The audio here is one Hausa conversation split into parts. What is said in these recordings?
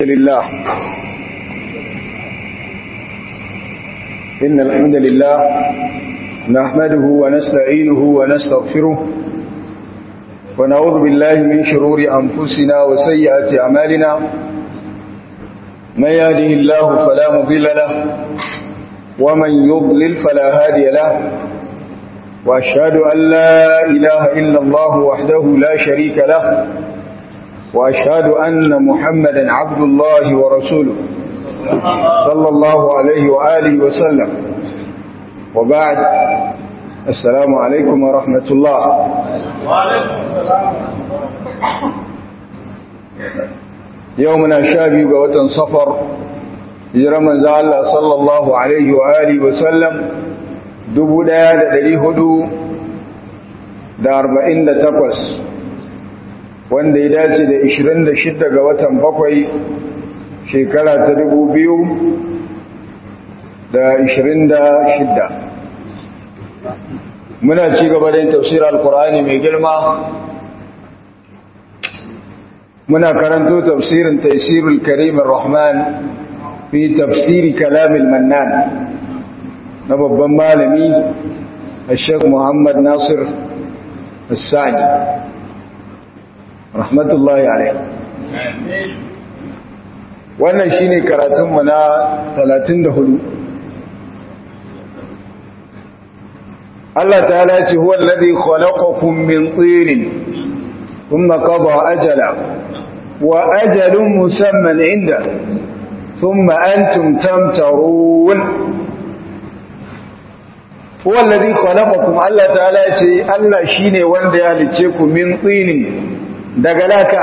لله إن الحمد لله نحمده ونستعينه ونستغفره ونعوذ بالله من شرور أنفسنا وسيئات أعمالنا من يهده الله فلا مضل له ومن يضلل فلا هادي له وأشهد أن لا إله إلا الله وحده لا شريك له وأشهد أن محمدا عبد الله ورسوله صلى الله عليه وآله وسلم وبعد السلام عليكم ورحمة الله يومنا شابي قوة صفر جرمان ذا الله صلى الله عليه وآله وسلم dubu ɗaya da ɗari hudu da arba'in da takwas wanda ya dace da ishirin da shidda ga watan bakwai shekara ta dubu biyu da ishirin da shidda muna ci gaba da yin tafsir al-qur'ani mai girma muna karanto tafsirin taisirul karim rahman fi tafsiri kalamil mannan na babban malami Sheikh Muhammad Nasir As-Sa'di rahmatullahi alaihi wannan shine karatun mu na 34 Allah ta'ala ya ce huwa alladhi khalaqakum min tin thumma qada ajala wa ajalun musamman inda thumma antum tamtarun huwa allazi khalaqakum Allah ta'ala yace Allah shine wanda ya halice ku min tsinin daga laka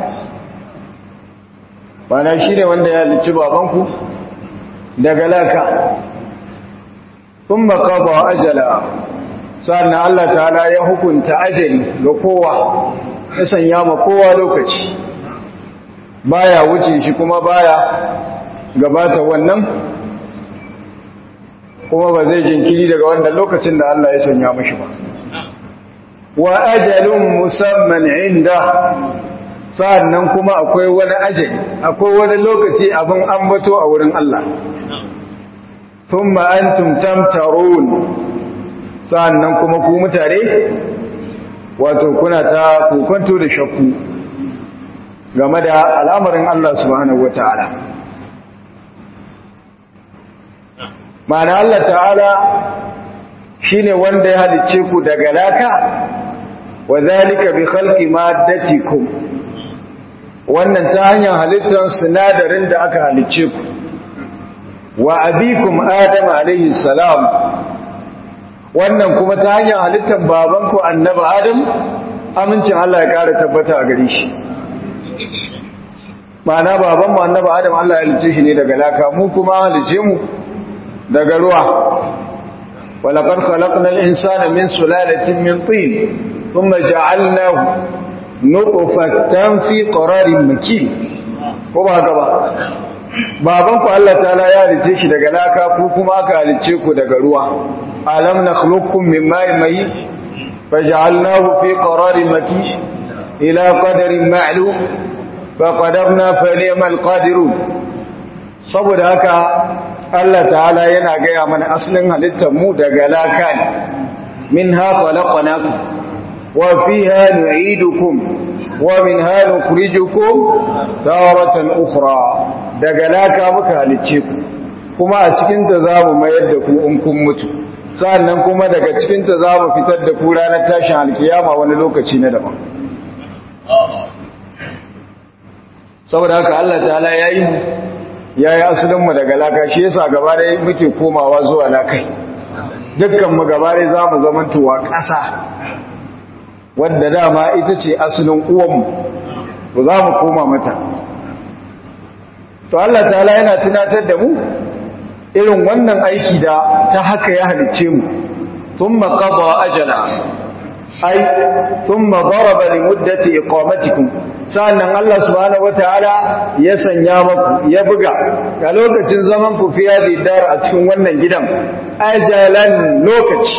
bana shine wanda ya halice babanku daga laka thumma qada ajala sannan Allah ta'ala ya hukunta ajali ga kowa ya sanya ma kowa lokaci baya wuce shi kuma baya gabata wannan kuma ba zai jinkiri daga wanda lokacin da Allah ya sanya mashi ba wa ajalun musamman inda sa'annan kuma akwai wani ajali akwai wani lokaci abin ambato a wurin Allah thumma antum tamtarun sa'annan kuma ku mutare wato kuna ta kokonto da shakku game da al'amarin Allah subhanahu wataala ma'ana Allah ta'ala shi ne wanda ya halicce ku daga laka wa zalika bi khalqi maddatikum wannan ta hanyar halittar sinadarin da aka halicce ku wa abikum adam alayhi salam wannan kuma ta hanyar halittar babanku annabi adam amincin Allah ya kara tabbata a gare shi ma'ana babanmu annabi adam Allah ya halicce shi ne daga laka mu kuma halicce mu daga ruwa walaqad khalaqnal insana min sulalatin min tin thumma ja'alnahu nutfatan fi qararin makin ko ba haka ba baban ku Allah ta'ala ya halice shi daga laka ku kuma aka halice ku daga ruwa alam nakhluqukum min ma'in mahin faj'alnahu fi qararin makin ila qadarin ma'lum faqadarna fa ni'mal qadirun saboda haka Allah ta'ala yana gaya mana asalin halittar mu daga laka ne min ha khalaqnakum wa fiha nu'idukum wa minha nukhrijukum taratan ukhra daga laka muka halicce ku kuma a cikin ta zamu mayar da ku in kun mutu sannan kuma daga cikin ta zamu fitar da ku ranar tashin alkiyama wani lokaci na daban saboda haka Allah ta'ala yayi mu ya yi asalinmu daga laka shi yasa gaba da muke komawa zuwa lakai dukkanmu gaba da za mu zamantowa ƙasa wadda dama ita ce asalin uwanmu to za mu koma mata to Allah ta'ala yana tunatar da mu irin wannan aiki da ta haka ya halicce mu tun maƙaba ajala ai sun magaraba da muddati iqamatikum sa'annan Allah subhanahu wataala ya sanya maku ya buga a lokacin zaman ku fi yadi dar a cikin wannan gidan ajalan lokaci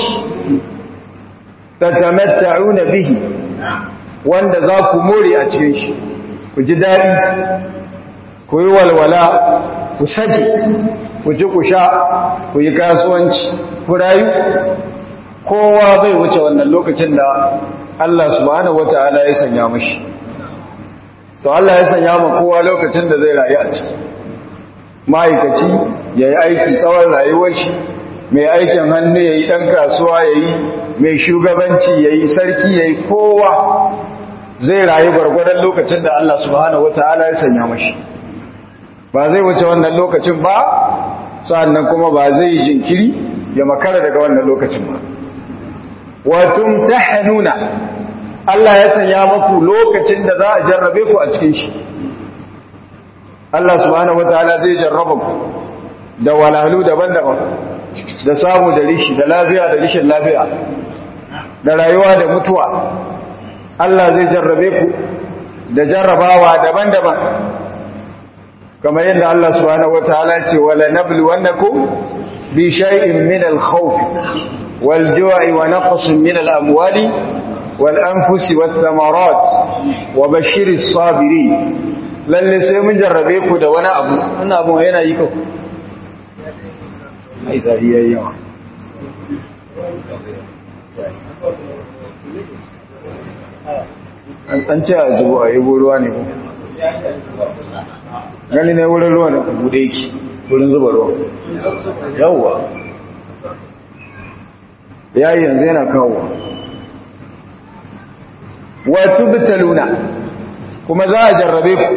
tatamatta'una bihi wanda za ku more a cikin shi ku ji dadi ku yi walwala ku sake ku ci ku sha ku yi kasuwanci ku rayu kowa bai wuce wannan lokacin da Allah subhanahu wata'ala ya sanya mashi to Allah ya sanya ma kowa lokacin da zai rayu a ciki ma'aikaci ya yi aiki tsawon rayuwar shi mai aikin hannu ya yi ɗan kasuwa ya yi mai shugabanci ya yi sarki ya yi kowa zai rayu gwargwadon lokacin da Allah subhanahu wata'ala ya sanya mashi ba zai wuce wannan lokacin ba sa'annan kuma ba zai yi jinkiri ya makara daga wannan lokacin ba watum tahanuna Allah ya sanya maku lokacin da za a jarrabe ku a cikin shi Allah subhanahu wataala zai jarraba ku da walalu daban-daban da samu da rishi da lafiya da rishin lafiya da rayuwa da mutuwa Allah zai jarrabe ku da jarrabawa daban-daban kamar yadda Allah subhanahu wataala ce wala nabluwannakum bi shay'in min al-khawf wal-ju'i wa naqsin min al-amwali wal-anfusi wath-thamarat wa bashiris sabirin lalle sai mun jarrabe ku da wani abu wannan abu yana yi ka ai sai yayi yawa an ce a zubo a yi ruwa ne ko gani ne wurin ruwa da bude yake wurin zuba ruwa yawwa yayi yanzu yana kawo wa tubtaluna kuma za a jarrabe ku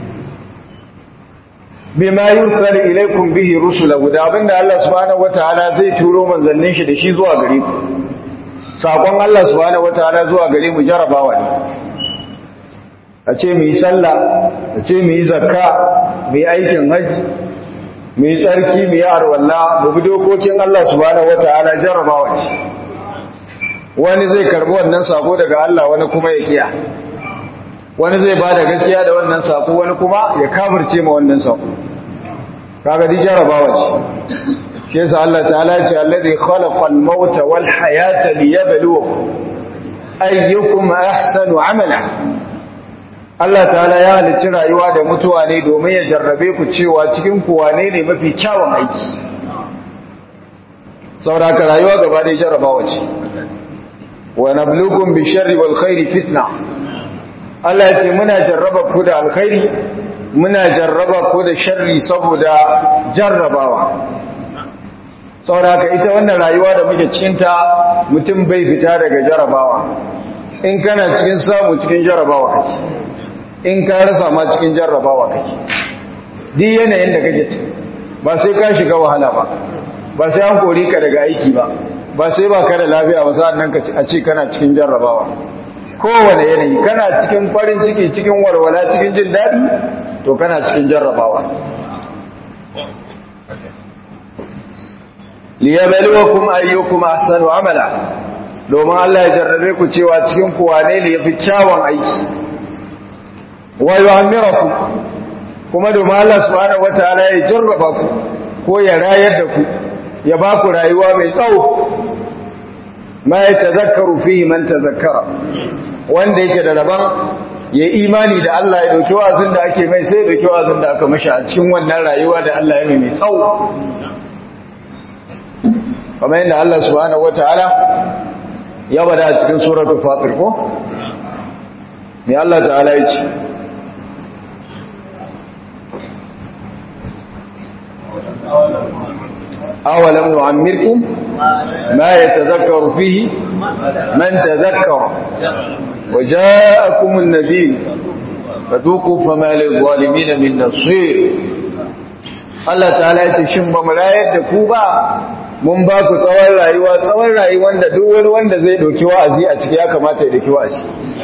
bima yursal ilaykum bihi rusulahu da abinda Allah subhanahu wataala zai turo manzannin shi da shi zuwa gare ku sakon Allah subhanahu wataala zuwa gare mu jarabawa ne a ce mu yi sallah a ce mu yi zakka mu yi aikin hajji mu yi tsarki mu yi arwalla mu bi dokokin Allah subhanahu wataala jarabawa ce wani zai karbi wannan sako daga Allah wani kuma ya kiya wani zai bada gaskiya da wannan sako wani kuma ya kafirce ma wannan sako kaga di jarabawa ce shi yasa Allah ta'ala ya ce alladhi khalaqal mauta wal hayata liyabluwakum ayyukum ahsanu amala Allah ta'ala ya halicci rayuwa da mutuwa ne domin ya jarrabe ku cewa cikin ku wane ne mafi kyawun aiki saboda ka rayuwa gaba da jarrabawa ce wa nabluukum bi sharri wal khairi fitna Allah ya ce muna jarraba ku da alkhairi muna jarraba ku da sharri saboda jarrabawa saboda haka ita wannan rayuwa da muke cikinta mutum bai fita daga jarrabawa in kana cikin samu cikin jarrabawa kake in ka rasa ma cikin jarrabawa kake duk yanayin da kake ciki ba sai ka shiga wahala ba ba sai an kori ka daga aiki ba ba sai ba ka da lafiya ba sa'an nan a ce kana cikin jarrabawa kowane yanayi kana cikin farin ciki cikin walwala cikin jin daɗi to kana cikin jarrabawa liyabluwakum ayyukum ahsanu amala domin Allah ya jarrabe ku cewa cikin ku wane ne yafi kyawun aiki wa yu'ammirakum kuma domin Allah subhanahu wataala ya jarraba ku ko ya rayar da ku ya ba ku rayuwa mai tsawo ma ya tazakkaru fihi man tazakkara wanda yake da rabon ya imani da Allah ya dauki wazin da ake mai sai dauki wazin da aka mashi a cikin wannan rayuwa da Allah ya mai mai tsawo kamar yadda Allah subhanahu wataala ya bada a cikin suratul fatir ko me Allah ta'ala ya ce أولم نعمركم ما يتذكر فيه من تذكر وجاءكم النذير فذوقوا فما للظالمين من نصير Allah ta'ala ya ce shin ba mu rayar da ku ba mun ba ku tsawon rayuwa tsawon rayuwar da duk wani wanda zai doki wa'azi a ciki ya kamata ya doki wa'azi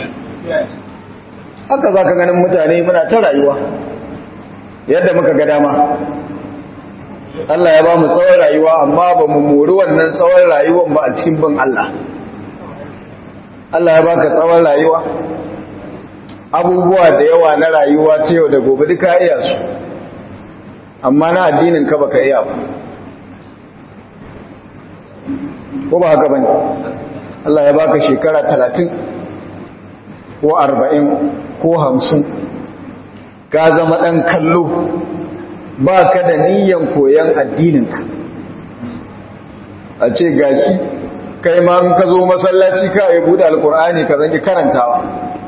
haka za ka ganin mutane muna ta rayuwa yadda muka ga dama Allah ya ba mu tsawon rayuwa amma ba mu mori wannan tsawon rayuwan ba a cikin bin Allah Allah ya baka tsawon rayuwa abubuwa da yawa na rayuwa ta yau da gobe duka iya su amma na addinin ka baka iya ba ko ba haka bane Allah ya baka shekara talatin ko arba'in ko hamsin ka zama ɗan kallo ba ka da niyan koyon addininka a ce gashi kai ma in ka zo masallaci ka yi buɗe alkur'ani ka zanki karantawa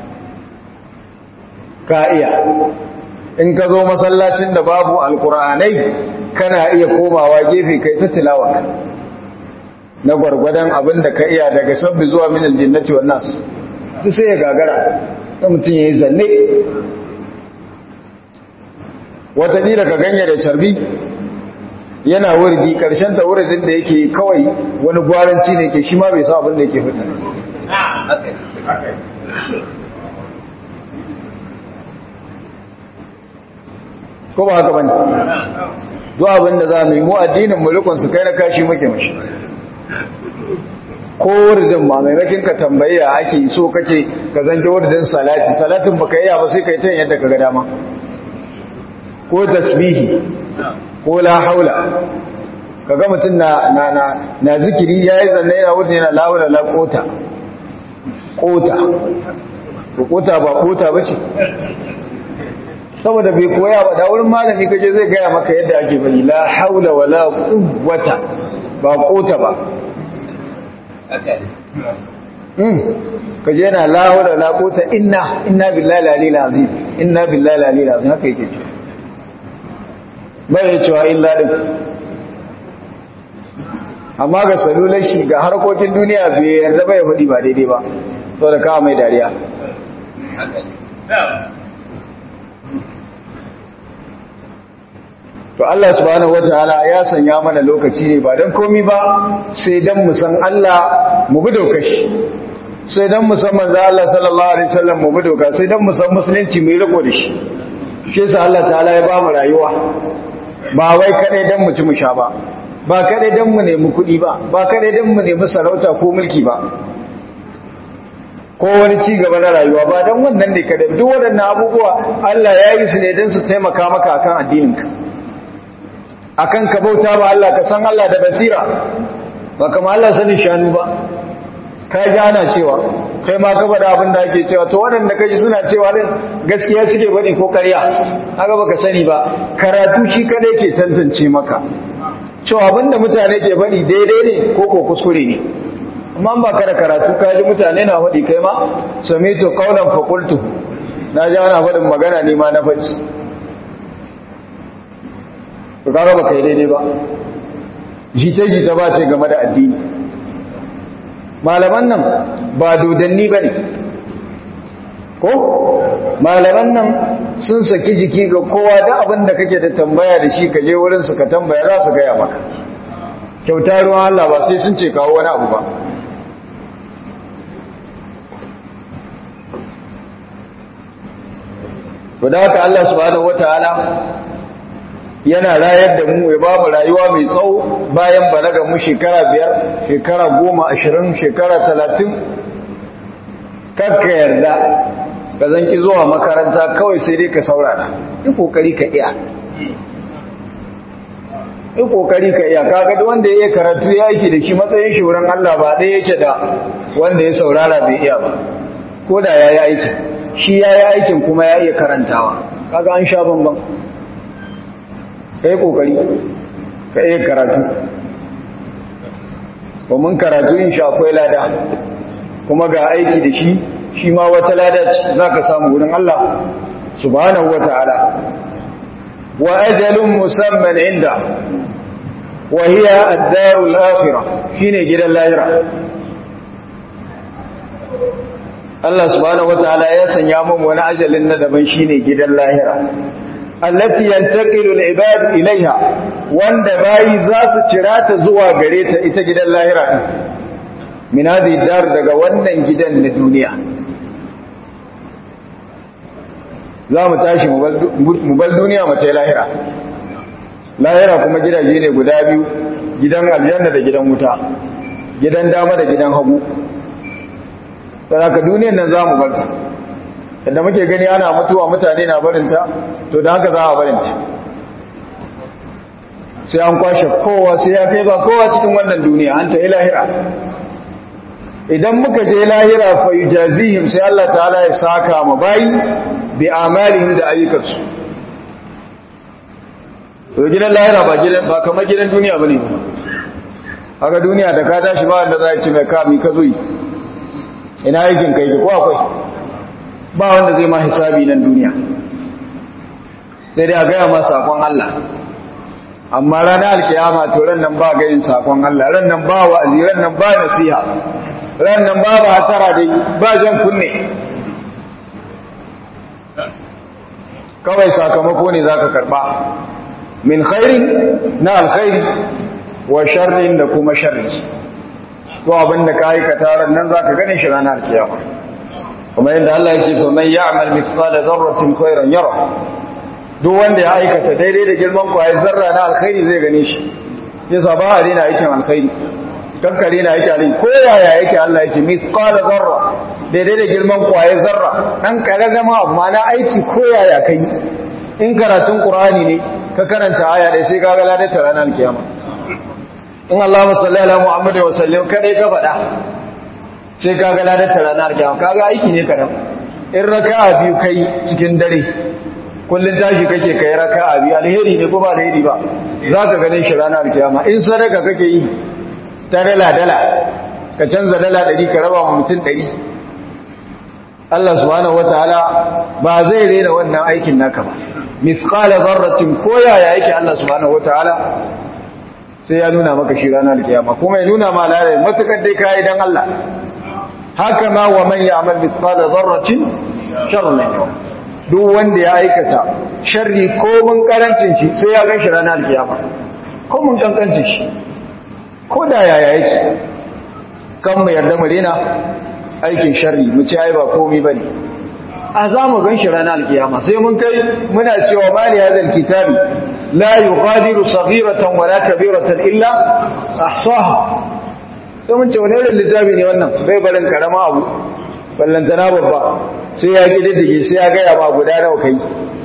ka iya in ka zo masallacin da babu alkur'anai kana iya komawa gefe kai ta tilawa na gwargwadon abin da ka iya daga sabbi zuwa min aljinnati wan nas duk sai ya gagara da mutum yayi zanne wata ni ka ganye da carbi yana wurdi karshen ta wuridin da yake kawai wani gwaranci ne ke shi ma bai sa abin da yake fita ko ba haka bane duk abin da za mu yi mu addinin mu rikon su kai na kashi muke mashi ko wuridin ba maimakin ka tambayi ya ake so kake ka zanke wuridin salati salatin baka iya ba sai kai ta yadda ka ga dama ko tasbihi ko la haula kaga mutum na na na na zikiri yayi zanne yana wurin yana la haula la kota kota ko kota ba kota bace saboda bai koya ba da wurin malami kaje zai gaya maka yadda ake bari la haula wala quwwata ba kota ba kaje yana la haula wala quwwata inna inna billahi lalil azim inna billahi lalil azim haka yake ce bai cewa illa din amma ga salular shi ga harkokin duniya bai yarda bai faɗi ba daidai ba saboda kawo mai dariya to Allah subhanahu wataala ya sanya mana lokaci ne ba dan komi ba sai dan mu san Allah mu bi dokar shi sai dan mu san manzo Allah sallallahu alaihi wasallam mu bi doka sai dan mu san musulunci mu yi riko da shi shi yasa Allah ta'ala ya ba mu rayuwa ba wai kadai dan mu ci mu sha ba ba kadai dan mu nemi kuɗi ba ba kadai dan mu nemi sarauta ko mulki ba ko wani ci gaba na rayuwa ba dan wannan ne kadai duk waɗannan abubuwa Allah ya yi su ne dan su taimaka maka akan addininka akan ka bauta ba Allah ka san Allah da basira ba kama Allah sanin shanu ba ka ji ana cewa kai ma ka faɗa abin da ake cewa to waɗanda ka ji suna cewa din gaskiya suke bane ko ƙarya haka baka sani ba karatu shi kadai ke tantance maka cewa abin da mutane ke faɗi daidai ne ko ko kuskure ne amma ba ka da karatu ka ji mutane na faɗi kai ma samitu qaulan fa qultu na ji ana faɗin magana ne ma na faɗi to kaga baka yi daidai ba jita-jita ba ce game da addini malaman nan ba dodanni ba ne ko malaman nan sun saki jiki ga kowa da abin da kake da tambaya da shi ka je wurinsu ka tambaya za su gaya maka kyauta ruwan Allah ba sai sun ce kawo wani abu ba da haka Allah subhanahu wataala yana rayar da mu ya ba mu rayuwa mai tsawo bayan balaga mu shekara biyar shekara goma ashirin shekara talatin kakka yarda ka zanki zuwa makaranta kawai sai dai ka saurara yi kokari ka iya yi kokari ka iya kaga da wanda ya iya karatu ya aiki da shi matsayin shi wurin Allah ba ɗaya yake da wanda ya saurara bai iya ba ko da ya yi aikin shi ya yi aikin kuma ya iya karantawa kaga an sha bambam ka yi ƙoƙari ka iya karatu domin karatu in sha akwai lada kuma ga aiki da shi shi ma wata lada za ka samu wurin Allah subhanahu wa ta'ala wa ajalun musamman inda wa hiya ad-darul akhirah shine gidan lahira Allah subhanahu wa ta'ala ya sanya mun wani ajalin na daban shine gidan lahira allati yantaqilu al-ibad ilaiha wanda bayi za su cira ta zuwa gare ta ita gidan lahira din min hadhihi dar daga wannan gidan na duniya za mu tashi mu bal duniya mu ta lahira lahira kuma gidaje ne guda biyu gidan aljanna da gidan wuta gidan dama da gidan hagu saboda duniyar nan za mu bar ta yadda muke gani ana mutuwa mutane na barinta to da haka za a barinta sai an kwashe kowa sai ya kai ba kowa cikin wannan duniya an ta lahira idan muka je lahira fa yujazihim sai Allah ta'ala ya saka ma bayi bi amalihim da ayyukansu to gidan lahira ba gidan ba kamar gidan duniya bane ba haka duniya da ka tashi ba wanda za ya ci mai kami ka zo yi ina aikin kai ko akwai ba wanda zai ma hisabi nan duniya sai dai a gaya ma sakon Allah amma ranar alkiyama to ran nan ba gayin sakon Allah ran nan ba wa'azi ran nan ba nasiha ran nan ba ba tara dai ba jan kunne kawai sakamako ne zaka karba min khairin na alkhairi wa sharrin da kuma sharri to abinda ka aikata ran nan zaka gane shi ranar alkiyama kuma yadda Allah ya ce fa man ya'mal mithqala dharratin khairan yara duk wanda ya aikata daidai da girman kwaye zarra na alkhairi zai gane shi yasa ba a daina aikin alkhairi kankare na yake alai ko yaya yake Allah yake mithqala zarra daidai da girman kwaye zarra dan karama amma na aiki ko yaya kai in karatun qur'ani ne ka karanta aya dai sai kaga ladar ta ranar kiyama in Allahumma salli ala Muhammad wa sallim kadai ka faɗa sai kaga ladar ta ranar kiyama kaga aiki ne karam in raka'a biyu kai cikin dare kullun tashi kake kai raka'a biyu alheri ne ko ba alheri ba zaka ganin shi ranar kiyama in sadaka kake yi ta dala dala ka canza dala 100 ka raba mutum 100 Allah subhanahu wataala ba zai rena wannan aikin naka ba mithqala dharratin ko yaya yake Allah subhanahu wataala sai ya nuna maka shi ranar kiyama kuma ya nuna ma lalai matukar dai kai dan Allah haka ma wa man ya'mal mithqala dharratin sharran yawm duk wanda ya aikata sharri ko mun karancin shi sai ya gan shi ranar kiyama ko mun kankancin shi ko da yaya yake kan mu yarda mu dena aikin sharri mu ci ai ba komai bane a za mu gan shi ranar kiyama sai mun kai muna cewa mali hadal kitabi la yughadiru saghiratan wala kabiratan illa ahsaha sai mun ce wani irin littafi ne wannan bai barin karama abu ballantana babba sai ya gididdige sai ya gaya ma guda nawa kai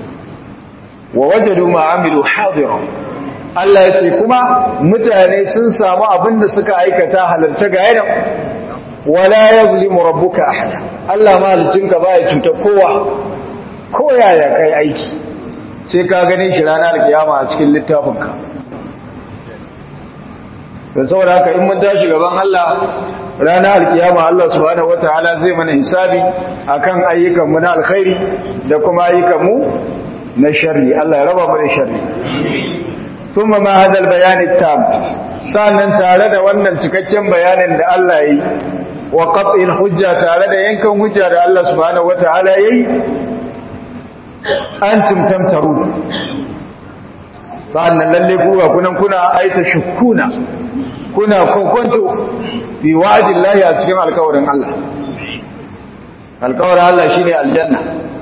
wa wajadu ma amilu hadira Allah ya ce kuma mutane sun samu abin da suka aikata halarta ga yana wala yazlimu rabbuka ahada Allah malicinka baya cuta kowa ko yaya kai aiki sai ka gane shi ranar kiyama a cikin littafinka don saboda haka in mun tashi gaban Allah ranar alkiyama Allah subhanahu wataala zai mana hisabi akan ayyukanmu na alkhairi da kuma ayyukanmu na sharri Allah ya raba mu da sharri thumma ma hada albayan tam sannan tare da wannan cikakken bayanin da Allah yi wa qat'il hujja tare da yankan hujja da Allah subhanahu wataala yayi antum tamtaru sannan lalle ku ga kunan kuna aita shukuna kuna kokonto bi wa'din lahi a cikin alkawarin Allah alkawarin Allah shine aljanna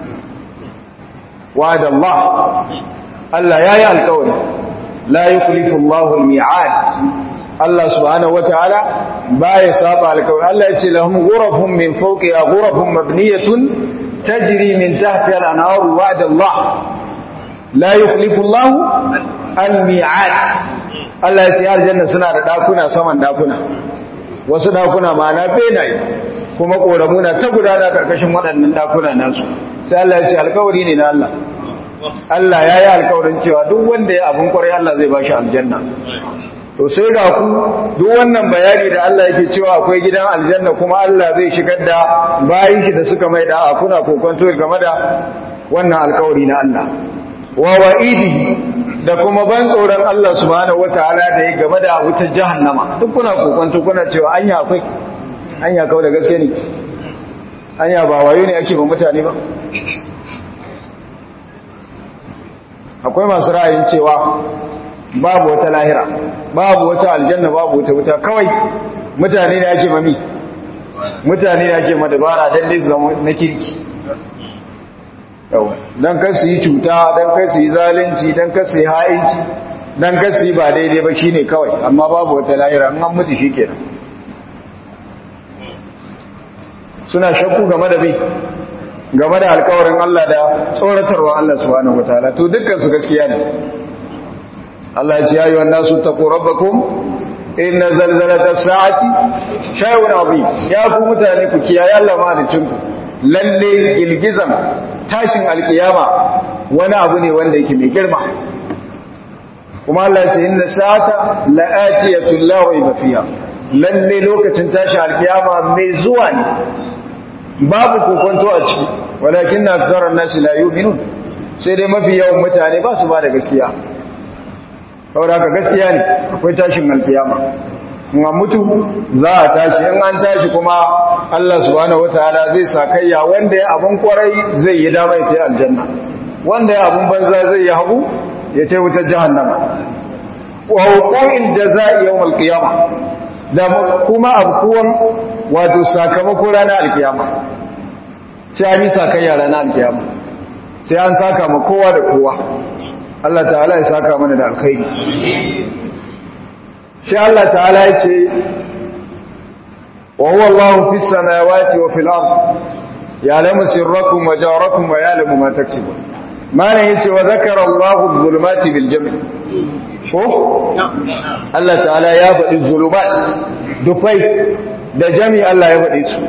wa'd Allah Allah yayi alkawari la yukhlifu Allahu al-mi'ad Allah subhanahu wataala baya saba alkawari Allah ya ce lahum ghurafun min fawqiha ghurafun mabniyatun tajri min tahtiha al-anhar wa'd Allah la yukhlifu Allahu al-mi'ad Allah ya ce aljanna suna da dakuna saman dakuna wasu dakuna ma'ana benaye kuma koramu na ta gudana karkashin waɗannan dakuna nasu sai Allah ya ce alkawari ne na Allah Allah ya yi alkawarin cewa duk wanda ya abin kwarai Allah zai bashi aljanna to sai ga ku duk wannan bayani da Allah yake cewa akwai gidan aljanna kuma Allah zai shigar da bayin shi da suka mai da kuna kokonto game da wannan alkawari na Allah wa wa'idi da kuma ban tsoron Allah subhanahu wataala da ya game da wutar jahannama duk kuna kokonto kuna cewa anya akwai anya kawai da gaske ne anya ba wayo ne ake ba mutane ba akwai masu ra'ayin cewa babu wata lahira babu wata aljanna babu wata wuta kawai mutane ne ake mami mutane ne ake madabara dan dai su zama na kirki yawa dan kar su yi cuta dan kar su yi zalunci dan kar su yi ha'inci dan kar su yi ba daidai ba shine kawai amma babu wata lahira an an mutu shikenan suna shakku game da bi game da alkawarin Allah da tsoratarwa Allah subhanahu wataala to dukkan su gaskiya ne Allah ya ce ya ayyuhan nasu taqu rabbakum inna zalzalatas sa'ati shay'un azim ya ku mutane ku kiyaye Allah malicin ku lalle girgizan tashin alkiyama wani abu ne wanda yake mai girma kuma Allah ce inna sa'ata la'atiyatul la rayba fiha lalle lokacin tashin alkiyama mai zuwa ne babu kokonto a ciki walakin aktharun nasi la yu'minun sai dai mafi yawan mutane ba su ba da gaskiya saboda haka gaskiya ne akwai tashin alkiyama in an mutu za a tashi in an tashi kuma Allah subhanahu wataala zai sakayya wanda ya abun kwarai zai yi dama ya ce aljanna wanda ya abun banza zai yi hagu ya ce wutar jahannama wa hukumin jaza'i yawmal qiyama da kuma abkuwan wato sakamako ranar alkiyama sai an yi sakayya ranar alkiyama sai an saka ma kowa da kowa Allah ta'ala ya saka mana da alkhairi sai Allah ta'ala ya ce wa huwa Allahu fis samawati wa fil ard ya'lamu sirrakum wa jawrakum wa ya'lamu ma taksibun malan yace wa zakara Allahu adh-dhulumati bil jam' ko Allah ta'ala ya faɗi zulumat dufai da jami Allah ya faɗi su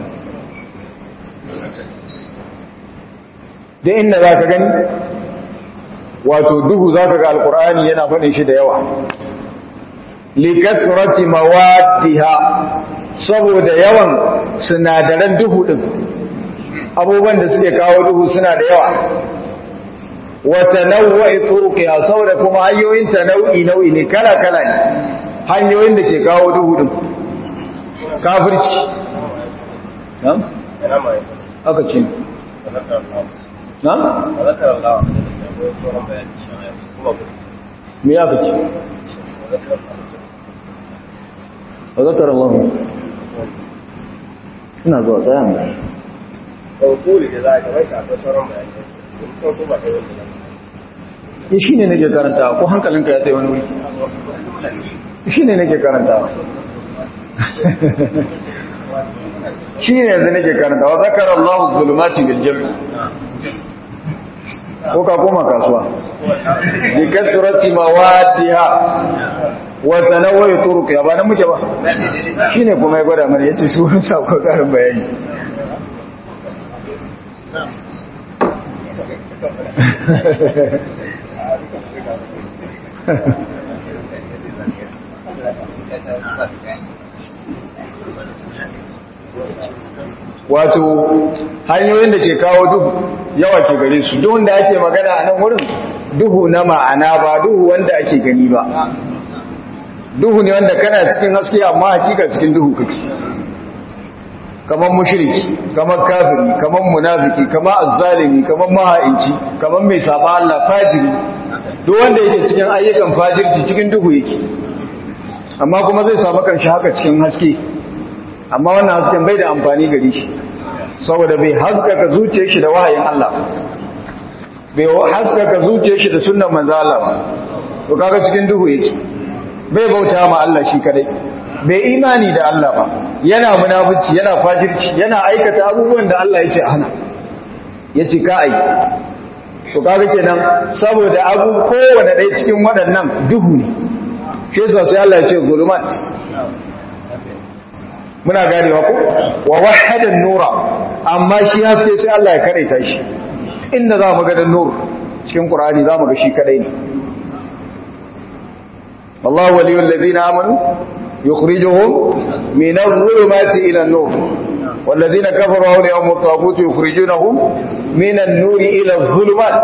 da inda za ka gani wato duhu za ka ga alkur'ani yana faɗin shi da yawa likasrati mawaddiha saboda yawan sinadaran duhu din abubuwan da suke kawo duhu suna da yawa wa tanawwa'i turuqiha saboda kuma hanyoyin ta nau'i nau'i ne kala kala ne hanyoyin da ke kawo duhu din kafirci na'am aka ce na'am me ya fice wa zakar Allah ina zuwa tsayan da kawai da za a kamar shi akwai sauran bayanai sun kuma da wani ya shi ne nake karanta ko hankalinka ya tsaye wani wuri shi ne nake karanta shi ne yanzu nake karanta wa zakar Allah zulumati bil jami ko ka koma kasuwa bi kasrati mawadiha wa tanawwi turuq ya ba nan muke ba shine kuma ya gwada mana yace su sun sauko karin bayani wato hanyoyin da ke kawo duhu yawa ke gare su duhun da ake magana a nan wurin duhu na ma'ana ba duhu wanda ake gani ba duhu ne wanda kana cikin haske amma hakika cikin duhu kake kamar mushriki kamar kafiri kamar munafiki kamar azzalimi kamar maha'inci kamar mai saba Allah fajiri duk wanda yake cikin ayyukan fajirci cikin duhu yake amma kuma zai samu kanshi haka cikin haske amma wannan hasken bai da amfani gare shi saboda bai haskaka zuciyar shi da wahayin Allah bai haskaka zuciyar shi da sunnan manzo Allah to kaga cikin duhu yake bai bauta ma Allah shi kadai bai imani da Allah ba yana munafici yana fajirci yana aikata abubuwan da Allah ya ce hana yace ka ai to kaga kenan saboda abu kowanne ɗaya cikin waɗannan duhu ne shi yasa sai Allah ya ce zulumat muna ganewa ko wa wahadan nura amma shi haske sai Allah ya karaita shi inda za mu ga dan nur cikin qur'ani za mu ga shi kadai ne wallahu waliyul ladina amanu yukhrijuhum min adh-dhulumati ila an-nur والذين كفروا أولياءهم الطاغوت يخرجونهم من النور إلى الظلمات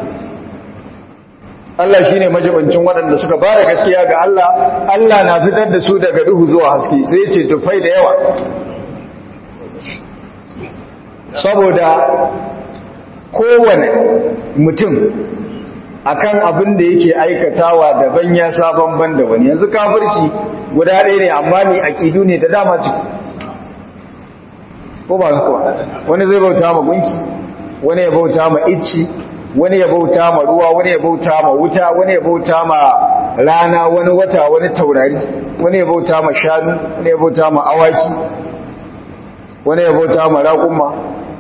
Allah shine majibancin waɗanda suka fara gaskiya ga Allah Allah na fitar da su daga duhu zuwa haske sai ce tufai da yawa saboda kowane mutum akan abin da yake aikatawa daban ya sabon ban da wani yanzu kafirci guda ɗaya ne amma ni aqidu ne da dama ciki ko ba haka wani zai bauta ma gunki wani ya bauta ma icci wani ya bauta ma ruwa wani ya bauta ma wuta wani ya bauta ma rana wani wata wani taurari wani ya bauta ma shanu wani ya bauta ma awaki wani ya bauta ma raƙumma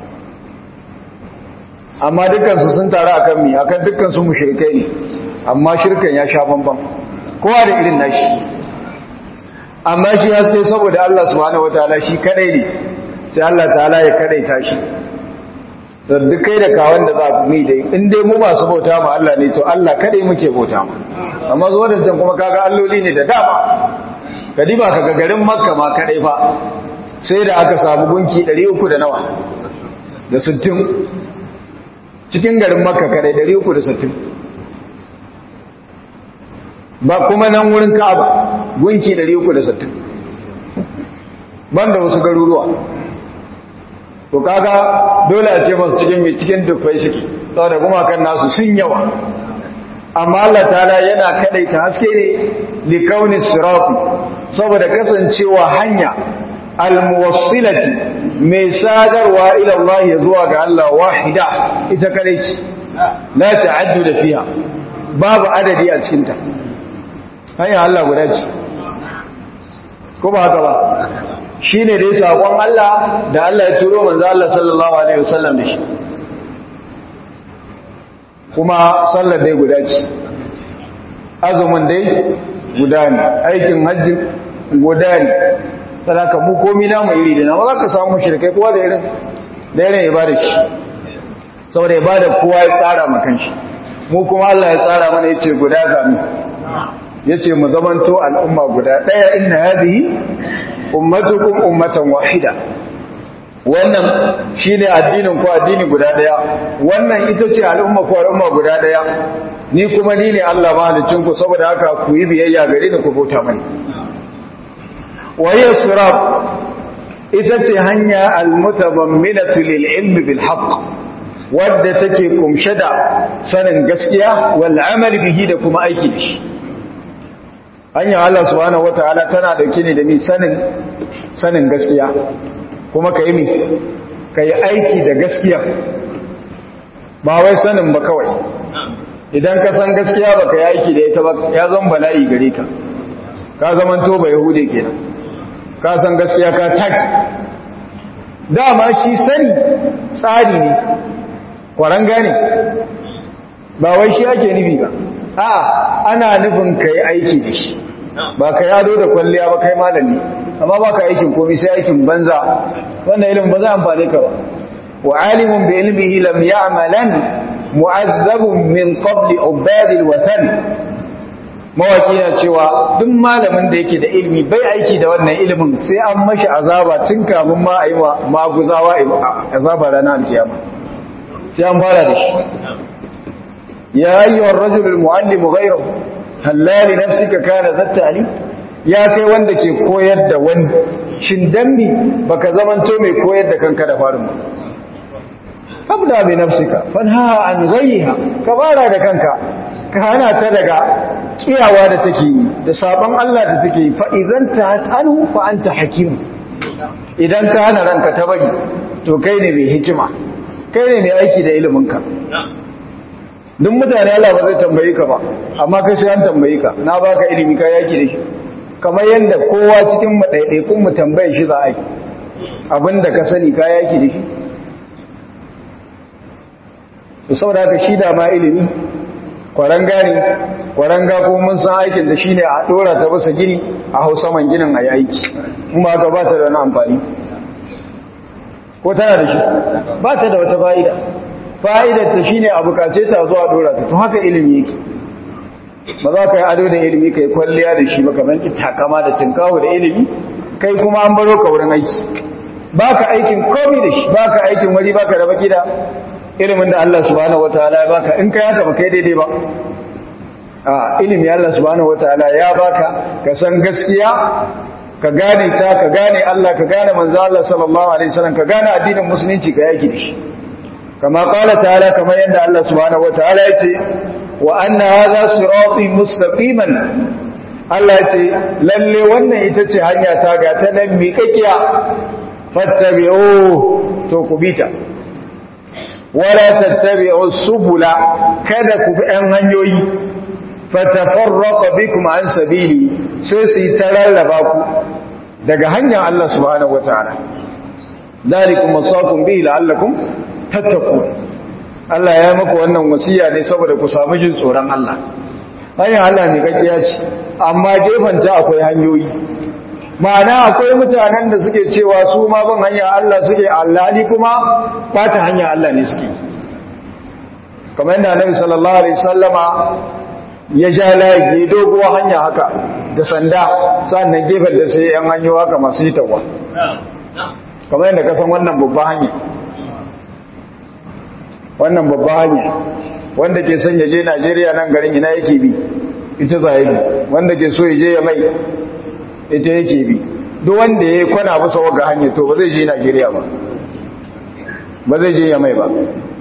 amma dukkansu sun taru akan mi akan dukkansu mushrikai ne amma shirkan ya sha bambam kowa da irin nashi amma shi haske saboda Allah subhanahu wataala shi kadai ne sai Allah ta'ala ya kadaita shi da duk kai da kawan da za ku mi dai in dai mu masu bauta ma Allah ne to Allah kadai muke bauta ma amma zuwa da can kuma kaga alloli ne da dama kadiba kaga garin makka ma kadai fa sai da aka samu gunki 300 da nawa da 60 cikin garin makka kadai 360 ba kuma nan wurin ka'aba gunki 360 banda wasu garuruwa to kaga dole a ce masu cikin mai cikin dufai suke saboda kuma kan nasu sun yawa amma Allah ta'ala yana kadaita haske ne li kauni sirati saboda kasancewa hanya almuwassilati mai sadarwa ila Allah ya zuwa ga Allah wahida ita kadai ce la ta'addu fiha babu adadi a cikin ta hanya Allah guda ce ko ba haka ba shi ne dai saƙon Allah da Allah ya turo manzo Allah sallallahu Alaihi wasallam da shi kuma sallar dai guda ce azumin dai guda ne aikin hajji guda ne sadaka mu komi namu iri da nama za ka samu shirkai kowa da irin da irin ibada shi saboda ibada kowa ya tsara makan shi mu kuma Allah ya tsara mana ya ce guda zami ya ce mu zamanto al'umma guda ɗaya inna hadihi ummatukum ummatan wahida wannan shine addinin ku addini guda daya wannan ita ce al'umma ku al'umma guda daya ni kuma ni ne Allah mahalicin ku saboda haka ku yi biyayya gare ni ku bauta mani waye sirat ita ce hanya almutadamminatu lil ilmi bil haqq wadda take kumshe da sanin gaskiya wal amal bihi da kuma aiki da shi hanyar Allah subhanahu wataala tana dauke ne da ni sanin sanin gaskiya kuma ka yi mi ka yi aiki da gaskiya ba wai sanin ba kawai idan ka san gaskiya ba ka yi aiki da ita ba ya zan bala'i gare ka ka zaman to ba yahude kenan ka san gaskiya ka taki dama shi sani tsari ne kwaranga ne ba wai shi ake nufi ba a ana nufin ka yi aiki da shi ba ka yado da kwalliya ba kai malami amma ba ka aikin komi sai aikin banza wannan ilimin ba za amfane ka ba wa alimun bi ilmihi lam ya'malan mu'azzabun min qabli ubadil watan mawaki na cewa duk malamin da yake da ilimi bai aiki da wannan ilimin sai an mashi azaba tun kamun ma a yi wa maguzawa azaba ranar alkiyama sai an fara da shi ya ayyuhar rajulul muallimu ghayruhu hallali nafsika kana zattali ya kai wanda ke koyar da wani shin dambi baka zamanto mai koyar da kanka da farin ba kabda bi nafsika fanha an ghayha ka fara da kanka ka hana ta daga kiyawa da take yi da saban Allah da take yi fa idan ta anu fa anta hakim idan ka hana ranka ta bari to kai ne mai hikima kai ne mai aiki da ilimin ka duk mutane Allah ba zai tambayi ka ba amma kai sai an tambayi ka na baka ilimi ka yaki da shi kamar yadda kowa cikin mu ɗaiɗaikun mu tambaye shi za a yi abinda ka sani ka yaki da shi to saboda haka shi da ma ilimi kwaranga ne kwaranga ko mun san aikin da shine a dora ta bisa gini a hau saman ginin a yi aiki kuma haka ba ta da wani amfani ko tana da shi ba ta da wata fa'ida fa'idar ta shine a bukace ta zuwa dora ta to haka ilimi yake ba za ka yi ado da ilimi ka yi kwalliya da shi ba ka zanki takama da tinkawo da ilimi kai kuma an baro ka wurin aiki ba ka aikin komi da shi ba ka aikin wari ba ka da baki da ilimin da Allah subhanahu wataala ya baka in kai haka ba kai daidai ba a ilimi Allah subhanahu wataala ya baka ka san gaskiya ka gane ta ka gane Allah ka gane manzo Allah sallallahu alaihi wasallam ka gane addinin musulunci ka yaki da shi kama qala ta'ala kamar yadda Allah subhanahu wataala ya ce wa anna hadha sirati mustaqiman Allah ya ce lalle wannan ita ce hanya ta ga ta nan miƙaƙiya fattabi'u to ku bita wala tattabi'u subula kada ku bi ɗan hanyoyi fatafarraqa bikum an sabili sai su yi tararraba ku daga hanyar Allah subhanahu wataala dalikum wasaqum bihi la'allakum tattaqun Allah ya maka wannan wasiya ne saboda ku samu jin tsoron Allah hanyar Allah ne kakkiya ce amma gefanta akwai hanyoyi ma'ana akwai mutanen da suke cewa su ma ban hanya Allah suke Allah ni kuma bata hanya Allah ne suke kamar yadda Annabi sallallahu alaihi wasallama ya ja layi doguwa hanya haka da sanda sannan gefen da sai yan hanyo haka masu yi tawa kamar yadda ka san wannan babban hanya wannan babban hanya wanda ke son ya je Najeriya nan garin ina yake bi ita za bi wanda ke so ya je ya mai ita yake bi duk wanda ya kwana bisa waga hanya to ba zai je Najeriya ba ba zai je ya mai ba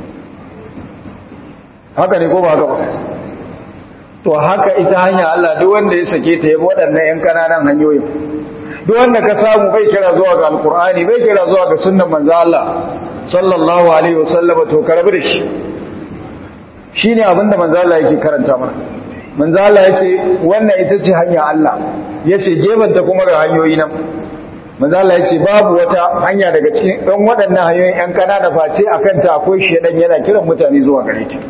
haka ne ko ba haka ba to haka ita hanya Allah duk wanda ya sake ta yabi waɗannan ƴan kananan hanyoyin duk wanda ka samu bai kira zuwa ga alkur'ani bai kira zuwa ga sunnan manzo Allah sallallahu alaihi wasallam to karbi da shi shine abinda manzo Allah yake karanta mana manzo Allah yace wannan ita ce hanya Allah yace gebanta kuma ga hanyoyi nan manzo Allah yace babu wata hanya daga cikin dan waɗannan hanyoyin ƴan kanana face akan ta akwai shedan yana kiran mutane zuwa gare ta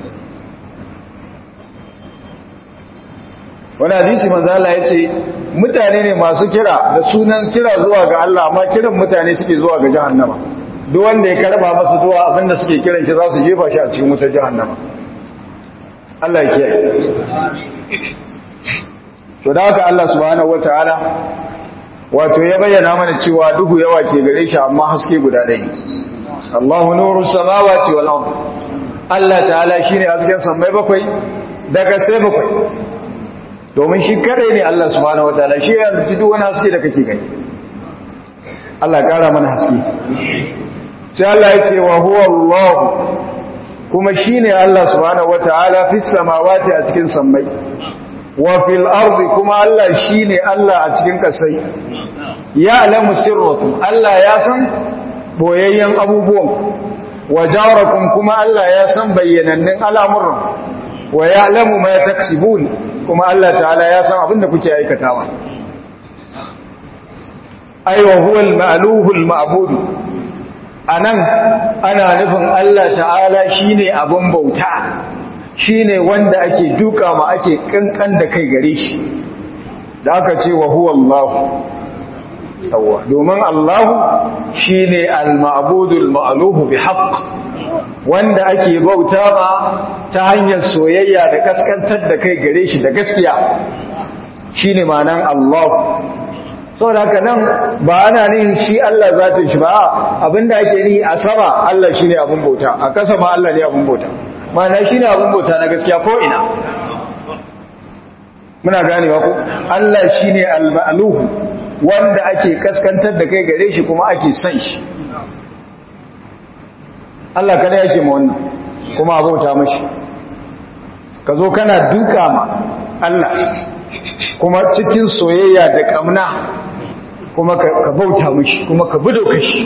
wani hadisi manzo Allah yace mutane ne masu kira da sunan kira zuwa ga Allah amma kiran mutane suke zuwa ga jahannama duk wanda ya karba masa zuwa abinda suke kiran shi za su jefa shi a cikin wutar jahannama Allah ya kiyaye to da haka Allah subhanahu wataala wato ya bayyana mana cewa duhu yawa ke gare shi amma haske guda ɗaya Allahu nuru samawati wal ard Allah ta'ala shine hasken samai bakwai daga sai bakwai domin shi kadai ne Allah subhanahu wataala shi ya rubuci duk wani haske da kake gani Allah kara mana haske sai Allah ya ce wa huwa Allah kuma shine Allah subhanahu wataala fis samawati a cikin sammai wa fil ardi kuma Allah shine Allah a cikin kasai ya alamu sirrukum Allah ya san boyayyen abubuwan wa jawrakum kuma Allah ya san bayyanannun al'amuran wa ya'lamu ma taksibun kuma Allah ta'ala ya san abinda kuke aikatawa aiwa huwal ma'luhul ma'bud anan ana nufin Allah ta'ala shine abun bauta shine wanda ake duka ma ake kankan da kai gare shi da aka ce wa huwa Allah yawa domin Allah shine al-ma'budul ma'luhu bi haqq wanda ake bauta ma ta hanyar soyayya da kaskantar da kai gare shi da gaskiya shine ma'anan Allah saboda haka nan ba ana nihin shi Allah zatin shi ba abinda ake nihi a sama Allah shine abun bauta a kasa ma Allah ne abun bauta ma'ana shine abun bauta na gaskiya ko ina muna ganewa ko Allah shine al-ma'luhu wanda ake kaskantar da kai gare shi kuma ake son shi Allah kada yake ma wannan kuma abota mashi ka zo kana duka ma Allah kuma cikin soyayya da kamna kuma ka bauta mashi kuma ka budo kashi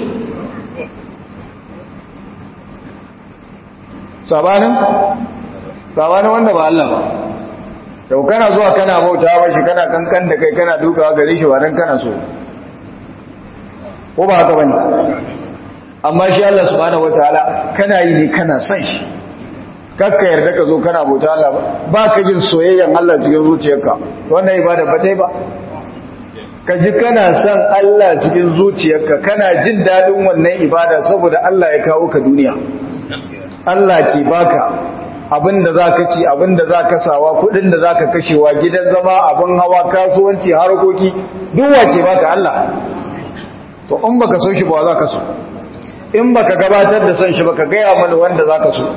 sabanin sabanin wanda ba Allah ba yau kana zuwa kana bauta mashi kana kankan da kai kana dukawa gare shi ba dan kana so ko ba haka bane amma shi Allah subhanahu wataala kana yi ne kana son shi kakka yarda ka zo kana bauta Allah ba ba ka jin soyayyan Allah cikin zuciyarka wannan ibada ba ta yi ba ka ji kana son Allah cikin zuciyarka kana jin dadin wannan ibada saboda Allah ya kawo ka duniya Allah ke baka abinda zaka ci abinda zaka sawa kudin da zaka kashewa gidan zama abin hawa kasuwanci harkoki duk wace baka Allah to in baka so shi ba za ka so in baka gabatar da son shi baka gaya mana wanda zaka so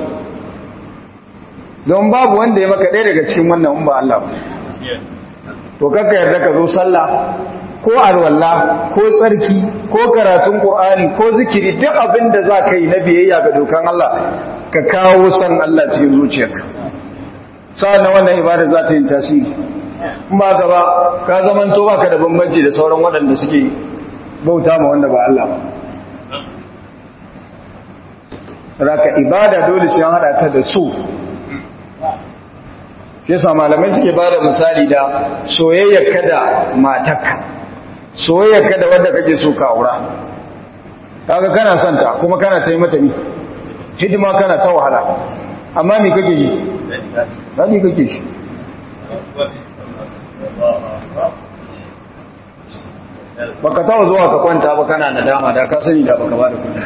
don babu wanda ya maka ɗaya daga cikin wannan in ba Allah ba to kakka yarda ka zo sallah ko alwala ko tsarki ko karatun qur'ani ko zikiri duk abin da za ka yi na biyayya ga dokan Allah ka kawo san Allah cikin zuciyarka sa'an nan wannan ibada za ta yi tasiri in ba ka ba ka zamanto baka da bambanci da sauran waɗanda suke bauta ma wanda ba Allah ba raka ibada dole sai an hada ta da su yasa malamai suke bada misali da soyayyar ka da matarka soyayyar ka da wanda kake so ka aura kaga kana son ta kuma kana ta yi mata mi hidima kana ta wahala amma me kake yi dadi kake shi baka taɓa zuwa ka kwanta ba kana nadama da ka sani da baka ba da kuɗi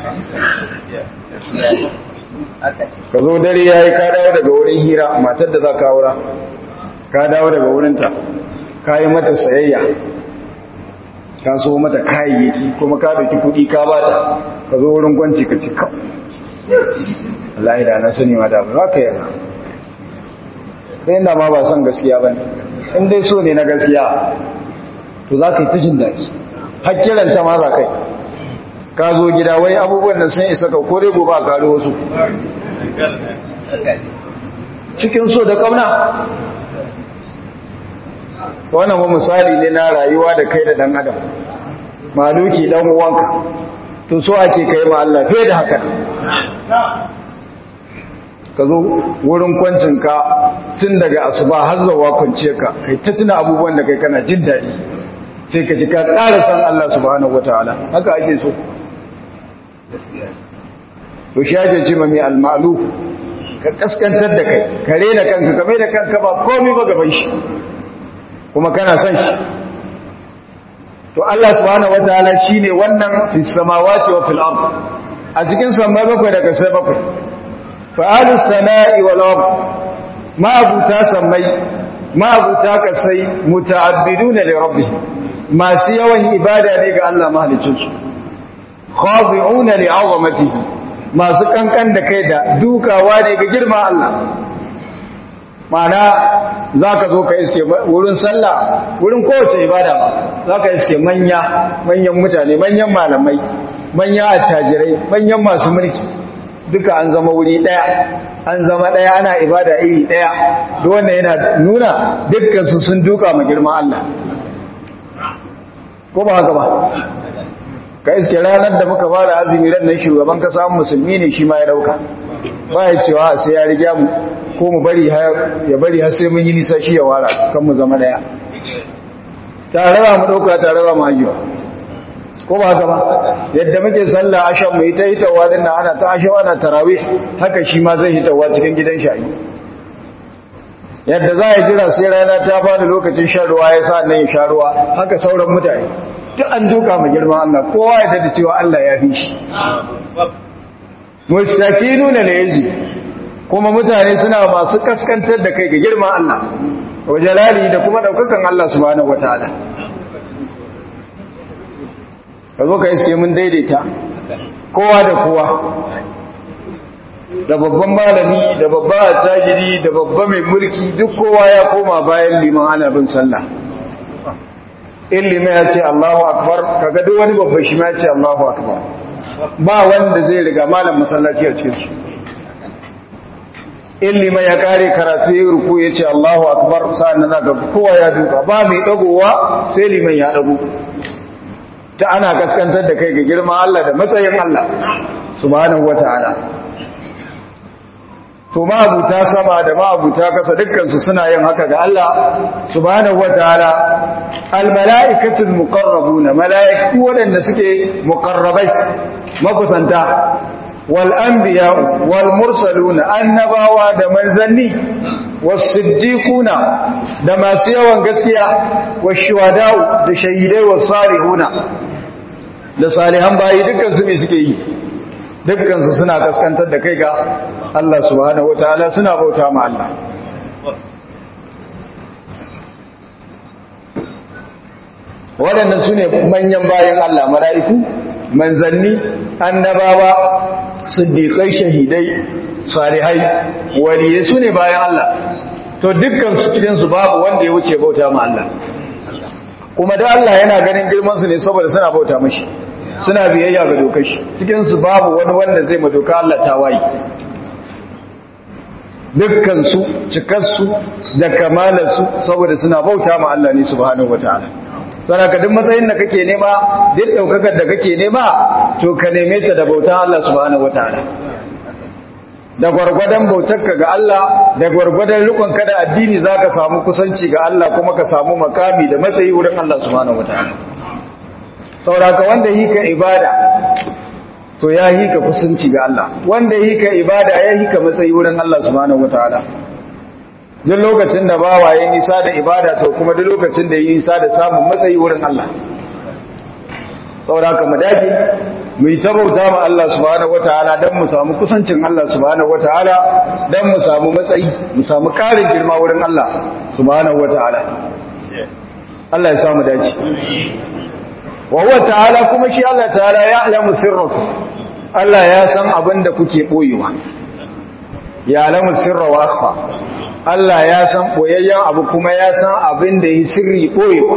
ka zo dare ya yi ka dawo daga wurin hira matar da za ka aura ka dawo daga wurinta ka yi mata sayayya ka so mata kayayyaki kuma ka dauki kuɗi ka ba ta ka zo wurin kwanci ka ci ka Allah da na sani ma da ba za ka yana sai inda ma ba son gaskiya ba in dai so ne na gaskiya to za ka yi ta jin daɗi hakkilanta ma za kai ka zo gida wai abubuwan da sun isa ka kore gobe a karo wasu cikin so da kauna wannan ba misali ne na rayuwa da kai da dan adam maluki dan uwanka to so ake kai ma Allah fiye da haka ka zo wurin kwancinka tun daga asuba har zawa kwance ka kai ta tuna abubuwan da kai kana jin daɗi sai ka ji ka ƙara san Allah subhanahu wataala haka ake so to shi ake ce mai almalu ka kaskantar da kai ka rena kanka ka mai da kanka ba komai ba gaban shi kuma kana son shi to Allah subhanahu wataala shine wannan fis samawati wa fil ard a cikin samai bakwai daga sai bakwai fa'alus sama'i wal ard ma abuta samai ma abuta kasai muta'abbiduna li rabbih masu yawan ibada ne ga Allah mahaliccin su khadi'una li 'azamatihi masu kankan da kai da dukawa ne ga girma Allah mana za ka zo ka iske wurin sallah wurin kowace ibada ba za ka iske manya manyan mutane manyan malamai manyan attajirai manyan masu mulki duka an zama wuri daya an zama daya ana ibada iri daya da wannan yana nuna dukkan su sun duka ma girma Allah ko ba haka ba ka iske ranar da muka fara azumi ran nan shugaban kasa musulmi ne shi ma ya dauka ba ya cewa sai ya riga mu ko mu bari ya bari har sai mun yi nisa shi ya wara kan mu zama daya tare ba mu dauka tare ba mu hajiwa ko ba haka ba yadda muke sallah ashan mu ita hitawa din nan ana ta ashawa ana tarawih haka shi ma zai hitawa cikin gidan shayi yadda za a jira sai rana ta fara lokacin shan ruwa ya sa nan ya sha ruwa haka sauran mutane duk an duka ma girman Allah kowa ya da cewa Allah ya fi shi mustakinuna la yaji kuma mutane suna masu kaskantar da kai ga girman Allah wa jalali da kuma daukakan Allah subhanahu wataala kazo ka iske mun daidaita kowa da kowa da babban malami da babba attajiri da babba mai mulki duk kowa ya koma bayan liman ana bin sallah in liman ya ce Allahu akbar kaga duk wani babba shi ma ya ce Allahu akbar ba wanda zai riga malam masallaci a cikin su in liman ya kare karatu ya ruku ya ce Allahu akbar sa'an nan ga kowa ya duka ba mai dagowa sai liman ya dago ta ana kaskantar da kai ga girman Allah da matsayin Allah subhanahu wataala to ma'abuta sama da ma'abuta kasa dukkansu suna yin haka ga Allah subhanahu wataala almala'ikatul muqarrabuna mala'iku wadanda suke muqarrabai makusanta wal anbiya wal mursaluna annabawa da manzanni was siddiquna da masu yawan gaskiya was shuhada'u da shahidai was salihuna da salihan bayi dukkan su me suke yi dukkan su suna kaskantar da kai ga Allah subhanahu wataala suna bauta ma Allah waɗannan su ne manyan bayan Allah mala'iku manzanni annabawa siddiƙai shahidai salihai waliye su ne bayan Allah to dukkan su cikinsu babu wanda ya wuce bauta ma Allah kuma da Allah yana ganin girmansu ne saboda suna bauta mashi suna biyayya ga dokar shi cikinsu babu wani wanda zai ma doka Allah tawaye dukkansu cikarsu da kamalarsu saboda suna bauta ma Allah ne subhanahu wataala saboda duk matsayin da kake nema duk daukakar da kake nema to ka neme ta da bautan Allah subhanahu wataala da gwargwadon bautarka ga Allah da gwargwadon rikonka da addini zaka samu kusanci ga Allah kuma ka samu makami da matsayi wurin Allah subhanahu wataala saboda wanda yi ka ibada to ya yi ka kusanci ga Allah wanda yi ka ibada ya yi ka matsayi wurin Allah subhanahu wataala duk lokacin da bawa ya nisa da ibada to kuma duk lokacin da ya nisa da samun matsayi wurin Allah saboda haka mu dage mu yi tabauta ma Allah subhanahu wataala dan mu samu kusancin Allah subhanahu wataala dan mu samu matsayi mu samu karin girma wurin Allah subhanahu wataala Allah ya samu dace wa huwa ta'ala kuma shi Allah ta'ala ya alamu sirrakum Allah ya san abin da kuke boyewa ya alamu sirra wa akhfa Allah ya san boyayyen abu kuma ya san abin da yi sirri boyewa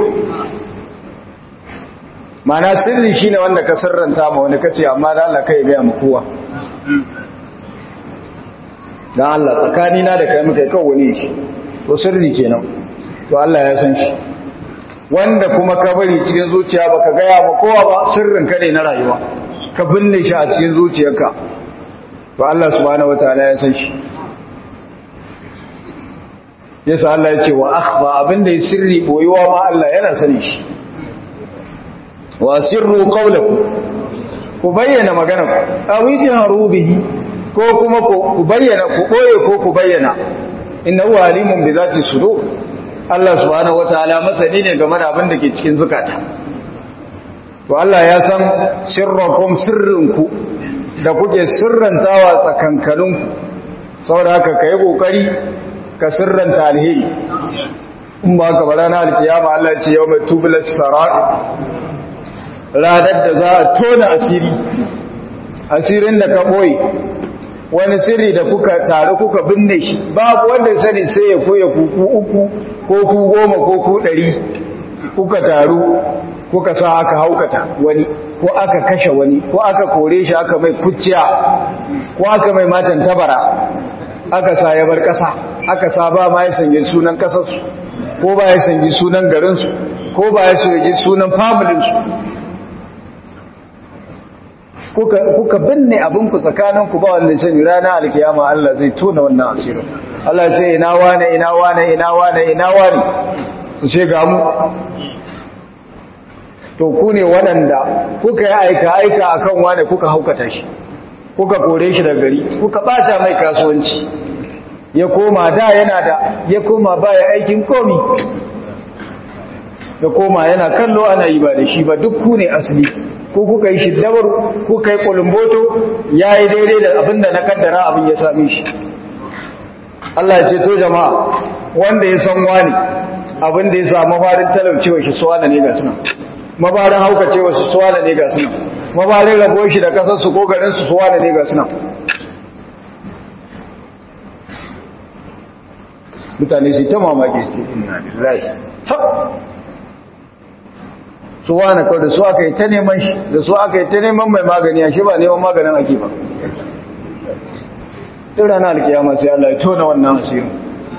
mana sirri shine wanda ka sirranta ma wani kace amma da Allah kai ga mu kowa dan Allah tsakani na da kai muka kai wani shi to sirri kenan to Allah ya san shi wanda kuma ka bari cikin zuciya baka gaya ma kowa ba sirrin ka ne na rayuwa ka binne shi a cikin zuciyarka to Allah subhanahu wataala ya san shi yasa Allah ya ce wa akhfa abinda ya sirri boyuwa ma Allah yana sani shi wa sirru qawlakum ku bayyana magana aw yajharu bihi ko kuma ku bayyana ku boye ko ku bayyana innahu alimun bi zati sudur Allah subhanahu wataala masani ne game da abin da ke cikin zukata to Allah ya san sirrakum sirrinku da kuke sirrantawa tsakankaninku saboda haka kai kokari ka sirranta alheri in ba ka bara na alkiyama Allah ya ce yawma tublas sarar ranar da za a tona asiri asirin da ka boye wani sirri da kuka taru kuka binne shi babu wanda ya sani sai ya koya kuku uku ko ku goma ko ku ɗari kuka taru kuka sa aka haukata wani ko aka kashe wani ko aka kore shi aka mai kuciya ko aka mai matan tabara aka sa ya bar ƙasa aka sa ba ma ya sanye sunan ƙasarsu ko ba ya sanye sunan garinsu ko ba ya sanye sunan familinsu kuka binne abinku tsakaninku ba wanda sani rana alkiyama Allah zai tona wannan asirin Allah ce ina wane ina wane ina wane ina wane su ce ga mu to ku ne waɗanda kuka yi aika aika akan wane kuka haukata shi kuka kore shi daga gari kuka bata mai kasuwanci ya koma da yana da ya koma baya aikin komi ya koma yana kallo ana yi ba da shi ba duk ku ne asali ko kuka yi shiddabar kuka yi kulumboto ya yi daidai da abin da na kaddara abin ya same shi Allah ce to jama'a wanda ya san wani abin da ya sa mafarin talaucewa shi suwana ne ga suna mafarin haukacewa su suwana ne ga suna mafarin rabo shi da kasarsu ko garinsu suwana ne ga suna mutane su ta mamaki su inna lillahi su wane kawai da su aka yi ta neman shi da su aka yi ta neman mai magani a shi ba neman maganin ake ba tun rana alkiyama sai Allah ya tona wannan asirin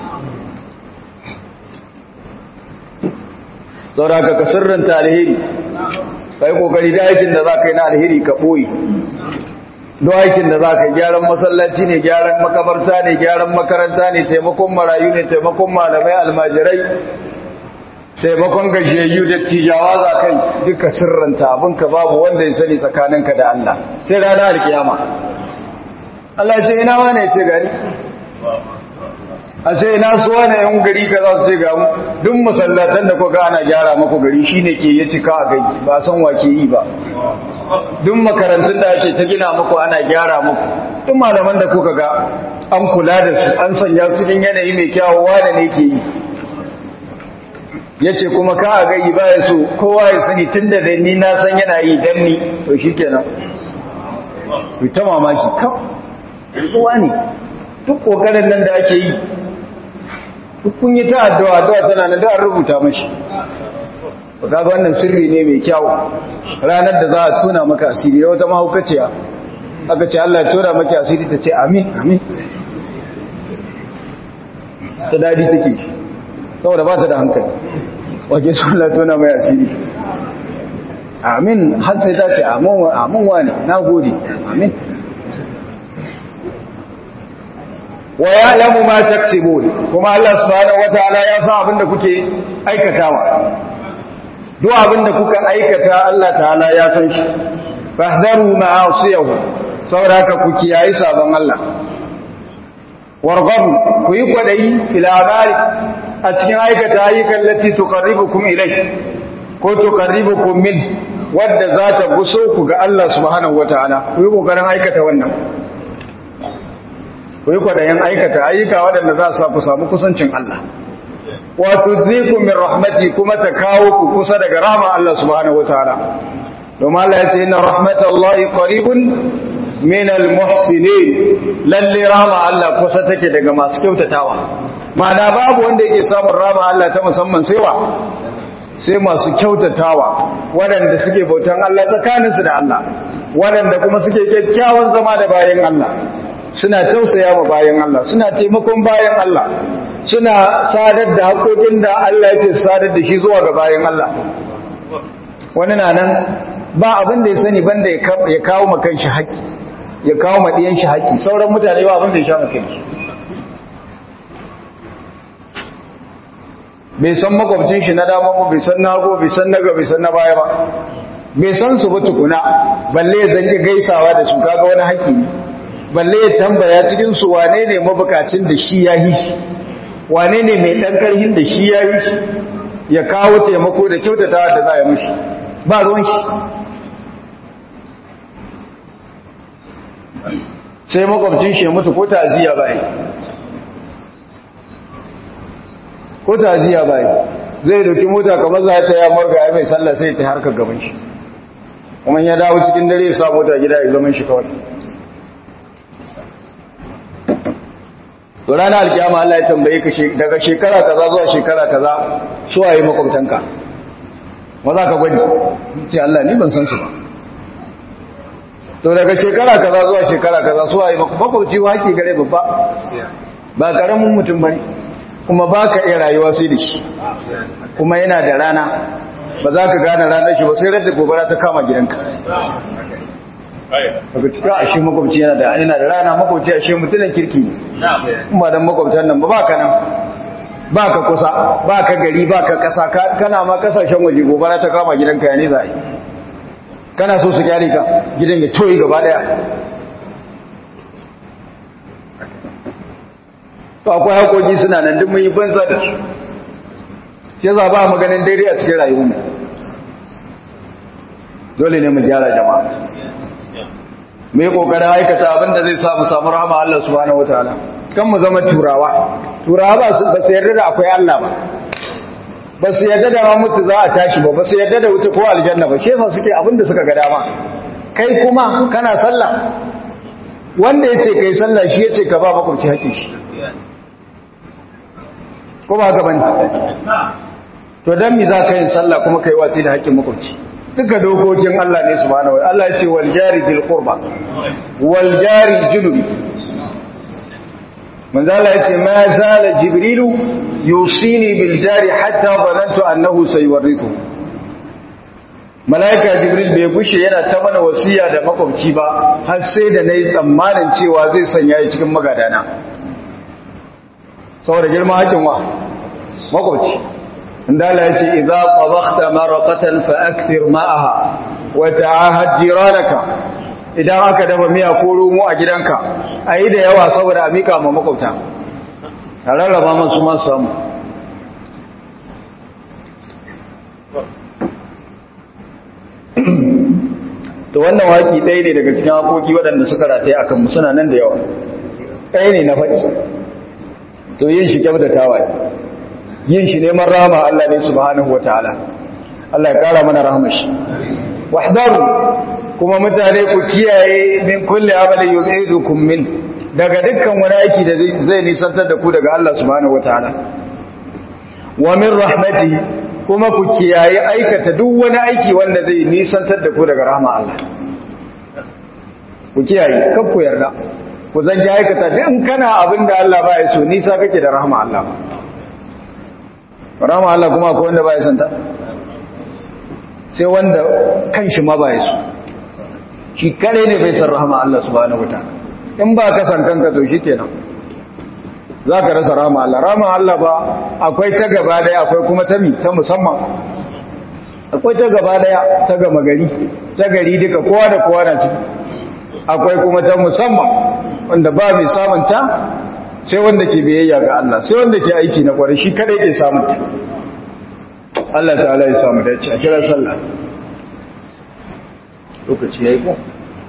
saboda ka sirrinta alheri ka yi kokari da aikin da za ka yi na alheri ka ɓoye don aikin da za ka yi gyaran masallaci ne gyaran makabarta ne gyaran makaranta ne taimakon marayu ne taimakon malamai almajirai taimakon gajiyayyu da tijawa za kai duka sirranta abinka babu wanda ya sani tsakaninka da Allah sai rana alkiyama Allah ce ina wane ce gani a ce ina su wane yan gari ka za su ce ga mu duk masallatan da kuka ana gyara maku gari shine ke ya cika a gai ba san wa ke yi ba duk makarantun da ake ta gina maku ana gyara maku duk malaman da kuka ga an kula da su an sanya su cikin yanayi mai kyawu wane ne ke yi ya ce kuma ka a gayi ba ya so kowa ya sani tun da ni na san yana yi don ni to shi kenan ta mamaki kam zuwa ne duk ƙoƙarin nan da ake yi duk kun yi ta addu'a addu'a tana na da an rubuta mashi ba ga wannan sirri ne mai kyau ranar da za a tuna maka asiri da wata mahaukaciya aka ce Allah ya tona maki asiri ta ce amin amin ta dadi take shi saboda ba ta da hankali wake su Allah tona mai asiri amin har sai ta ce amin wani na gode amin wa ya lamu ma taksibun kuma Allah subhanahu wataala ya san abinda kuke aikatawa duk abinda kuka aikata Allah ta'ala ya san shi fahdharu ma'asiyahu saboda haka ku kiyayi sabon Allah warghabu ku yi kwadayi ila amali a cikin aikata ayyukan lati tuqarribukum ilai ko tuqarribukum min wadda za ta guso ku ga Allah subhanahu wataala ku yi kokarin aikata wannan ku yi kwadayen aikata ayyuka waɗanda za su ku samu kusancin Allah wato ziku min rahmati kuma ta kawo ku kusa daga rahma Allah subhanahu wataala domin Allah ya ce inna rahmatallahi qaribun min almuhsinin lalle rahma Allah kusa take daga masu kyautatawa ma'ana babu wanda yake samun rahma Allah ta musamman sai wa sai masu kyautatawa waɗanda suke bautan Allah tsakaninsu da Allah waɗanda kuma suke kyakkyawan zama da bayan Allah suna tausaya wa bayan Allah suna taimakon bayan Allah suna sadar da haƙoƙin da Allah yake sadar da shi zuwa ga bayan Allah wani na nan ba abin da ya sani banda ya kawo makan shi haƙƙi ya kawo maɗiyan shi haƙƙi sauran mutane ba abin da ya sha makan shi bai san makwabcin shi na dama ba bai san nago bai san naga bai san na baya ba bai san su ba tukuna balle ya zanki gaisawa da su kaga wani haƙƙi ne balle ya tambaya cikin su wane ne mabukacin da shi ya yi shi wane ne mai ɗan ƙarhin da shi ya yi shi ya kawo taimako da kyautatawa da za a yi mashi ba ruwan shi sai makwabcin shi ya mutu ko ta'aziyya ba yi ko ta'aziyya ba yi zai doki mota kamar za ta ya marga ya mai sallah sai ta harkar gaban shi kuma ya dawo cikin dare ya sa mota gida ya zaman shi kawai to ranar alkiyama Allah ya tambaye ka daga shekara kaza zuwa shekara kaza su waye makwabtanka ma za ka gwani ce Allah ni ban san su ba to daga shekara kaza zuwa shekara kaza su waye makwabci wa haƙi gare babba ba karamin mutum bane kuma ba ka iya rayuwa sai da shi kuma yana da rana ba za ka gane ranar shi ba sai radda gobara ta kama gidanka daga cikin ashe makwabci yana da yana da rana makwabci ashe mutumin kirki ne kuma dan makwabtan nan ba ba ka nan ba ka kusa ba ka gari ba ka kasa kana ma kasashen waje gobara ta kama gidanka ya ne za a yi kana so su kyale ka gidan ya toyi gaba daya to akwai hakoki suna nan duk mun yi banza da su shi za ba maganin daidai a cikin rayuwarmu dole ne mu gyara jama'a mu yi kokarin aikata abin da zai samu samu rahama Allah subhanahu wataala kan mu zama turawa turawa ba su ba su yarda da akwai Allah ba ba su yarda da mutu za a tashi ba ba su yarda da wuta ko aljanna ba shi yasa suke abin da suka ga dama kai kuma kana sallah wanda yace kai sallah shi yace ka ba makwabci hakkin shi ko ba haka bane to dan mi za ka yin sallah kuma kai wace da hakkin makwabci duka dokokin Allah ne subhanahu wa Allah ya ce wal jari dil qurba wal jari junubi manzo Allah ya ce ma zala jibrilu yusini bil jari hatta zanantu annahu sayuwarrithu malaika jibril bai gushe yana ta mana wasiya da makwabci ba har sai da nayi tsammanin cewa zai sanya shi cikin magadana saboda girman hakin wa makwabci inda Allah ya ce idza tabakhta maraqatan fa akthir ma'aha wa ta'ahad jiranaka idan aka dafa miya ko romo a gidanka ayi da yawa saboda a mika ma makwabta a rarraba masu ma samu to wannan waki ɗaya ne daga cikin haƙoƙi waɗanda suka rataye a kanmu suna nan da yawa ɗaya ne na faɗi to yin shi kyautatawa ne yin shi neman rahama Allah ne subhanahu wa ta'ala Allah ya ƙara mana rahama shi wahdaru kuma mutane ku kiyaye min kulli amalin yu'idukum min daga dukkan wani aiki da zai nisantar da ku daga Allah subhanahu wa ta'ala wa min rahmatihi kuma ku kiyaye aikata duk wani aiki wanda zai nisantar da ku daga rahama Allah ku kiyaye kan ku yarda ku zan ki aikata duk kana abin da Allah ba ya so nisa kake da rahama Allah rahama Allah kuma akwai wanda ba ya santa sai wanda kanshi ma ba ya so shi kare ne bai san rahama Allah subhanahu wataala in ba ka san kanka to shikenan za ka rasa rama Allah rama Allah ba akwai ta gaba daya akwai kuma ta mi ta musamman akwai ta gaba daya ta gama gari ta gari duka kowa da kowa na ciki akwai kuma ta musamman wanda ba mai samunta sai wanda ke biyayya ga Allah sai wanda ke aiki na kwarai shi kadai ke samunta Allah ta'ala ya samu dace a kira sallah lokaci ya yi ko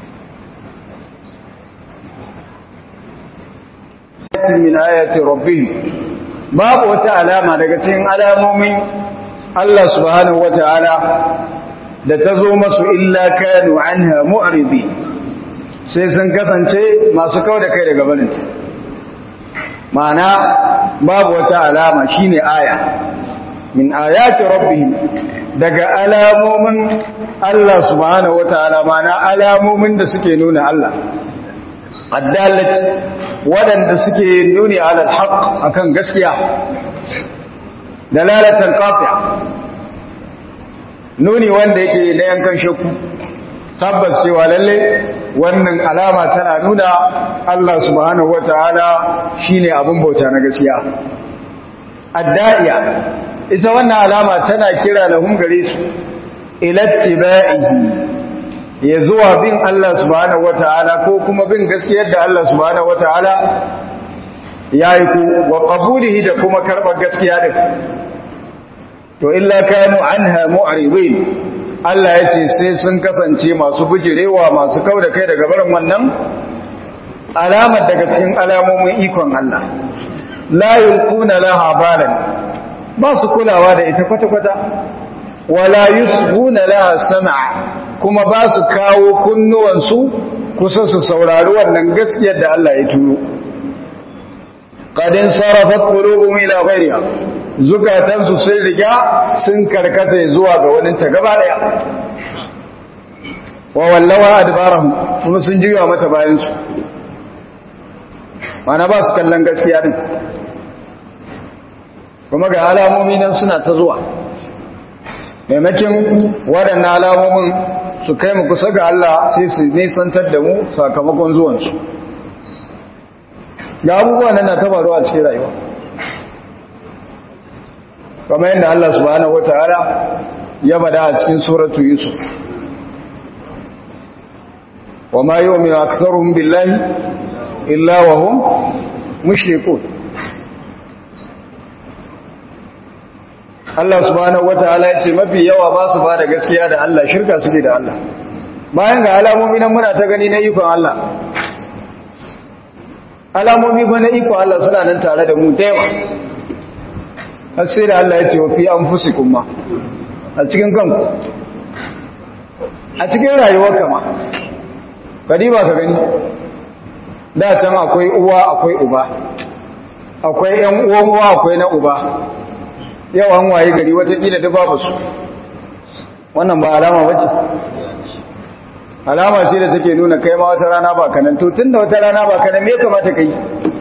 min ayati rabbihim babu wata alama daga cikin alamomin Allah subhanahu wataala da ta zo masu illa kanu anha mu'ridi sai sun kasance masu kau da kai daga barinta ma'ana babu wata alama shine aya min ayati rabbihim daga alamomin Allah subhanahu wataala ma'ana alamomin da suke nuna Allah addalat waɗanda suke nuni ala alhaq akan gaskiya dalalatan qati'a nuni wanda yake na yankan shakku tabbas cewa lalle wannan alama tana nuna Allah subhanahu wataala shine abin bauta na gaskiya adda'iya ita wannan alama tana kira lahum gare su ila tibaihi ya zuwa bin Allah subhanahu wataala ko kuma bin gaskiyar da Allah subhanahu wataala yayi ku wa qabulihi da kuma karbar gaskiya din to illa kanu anha mu'ridin Allah ya ce sai sun kasance masu bujirewa masu kau da kai daga barin wannan alamar daga cikin alamomin ikon Allah la yulquna laha balan ba su kulawa da ita kwata-kwata wala yusbuna laha sam'a kuma ba su kawo kunnuwansu kusa su saurari wannan gaskiyar da Allah ya turo qadin sarafat qulubuhum ila ghayriha zukatansu sun riga sun karkata zuwa ga wani ta gaba daya wa wallawa adbarahum kuma sun juya mata bayan su mana ba su kallon gaskiya din kuma ga alamomi nan suna ta zuwa maimakin waɗannan alamomin su kai mu kusa ga Allah sai su nisantar da mu sakamakon zuwansu ga abubuwan nan na tabaru a cikin rayuwa kamar yadda Allah subhanahu wataala ya bada a cikin suratu Yusuf wa ma yu'minu aktharuhum billahi illa wa hum mushrikun Allah subhanahu wataala ya ce mafi yawa ba su ba da gaskiya da Allah shirka suke da Allah bayan ga alamomi nan muna ta gani na ikon Allah alamomi ba na ikon Allah suna nan tare da mu da yawa har sai da Allah ya ce wa fi anfusikum ma a cikin kanku a cikin rayuwar kama kadi ba ka gani da can akwai uwa akwai uba akwai yan uwan uwa akwai na uba yau an waye gari watakila da babu su wannan ba alama ba ce alama ce da take nuna kai ma wata rana ba kanan to tun da wata rana ba kanan me kamata ka yi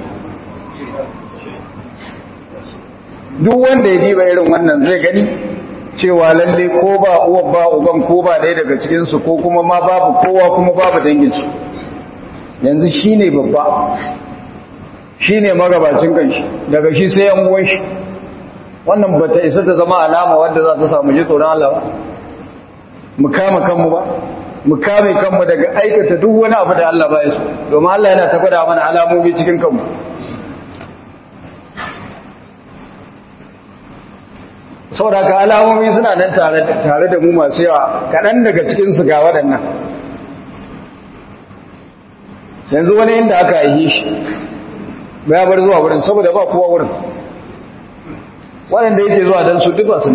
duk wanda ya diba irin wannan zai gani cewa lalle ko ba uwa ba uban ko ba ɗaya daga cikinsu ko kuma ma babu kowa kuma babu danginsu yanzu shi ne babba shi ne magabacin kanshi daga shi sai yan uwan shi wannan ba ta isa ta zama alama wadda za ta samu ji tsoron Allah ba mu kama kanmu ba mu kame kanmu daga aikata duk wani abu da Allah ba ya so domin Allah yana ta gwada mana alamomi cikin kanmu saboda ka alamomi suna nan tare da mu masu yawa kaɗan daga cikinsu ga waɗannan yanzu wani inda aka yi shi ya bar zuwa wurin saboda ba kowa wurin waɗanda yake zuwa don su duk ba su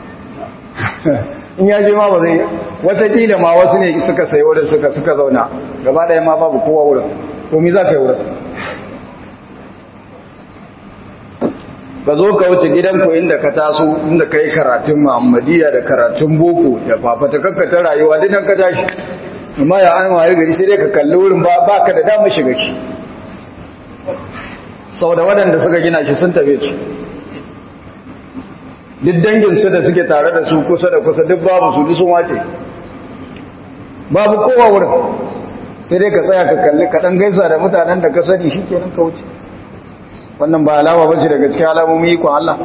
in ya je ma ba zai watakila ma wasu ne suka sai wurin suka suka zauna gaba ɗaya ma babu kowa wurin komi za ka yi wurin ka zo ka wuce gidanku inda ka taso inda ka yi karatun muhammadiyya da karatun boko da fafata kakkata rayuwa dinan ka tashi amma ya an waye gari sai dai ka kalli wurin ba ka da damar shiga shi sau da waɗanda suka gina shi sun tafe su duk danginsu da suke tare da su kusa da kusa duk babu su sun wace babu kowa wurin sai dai ka tsaya ka kalli kaɗan gaisa da mutanen da ka sani shi kenan ka wuce wannan ba alama ba ce daga cikin alamomin ikon Allah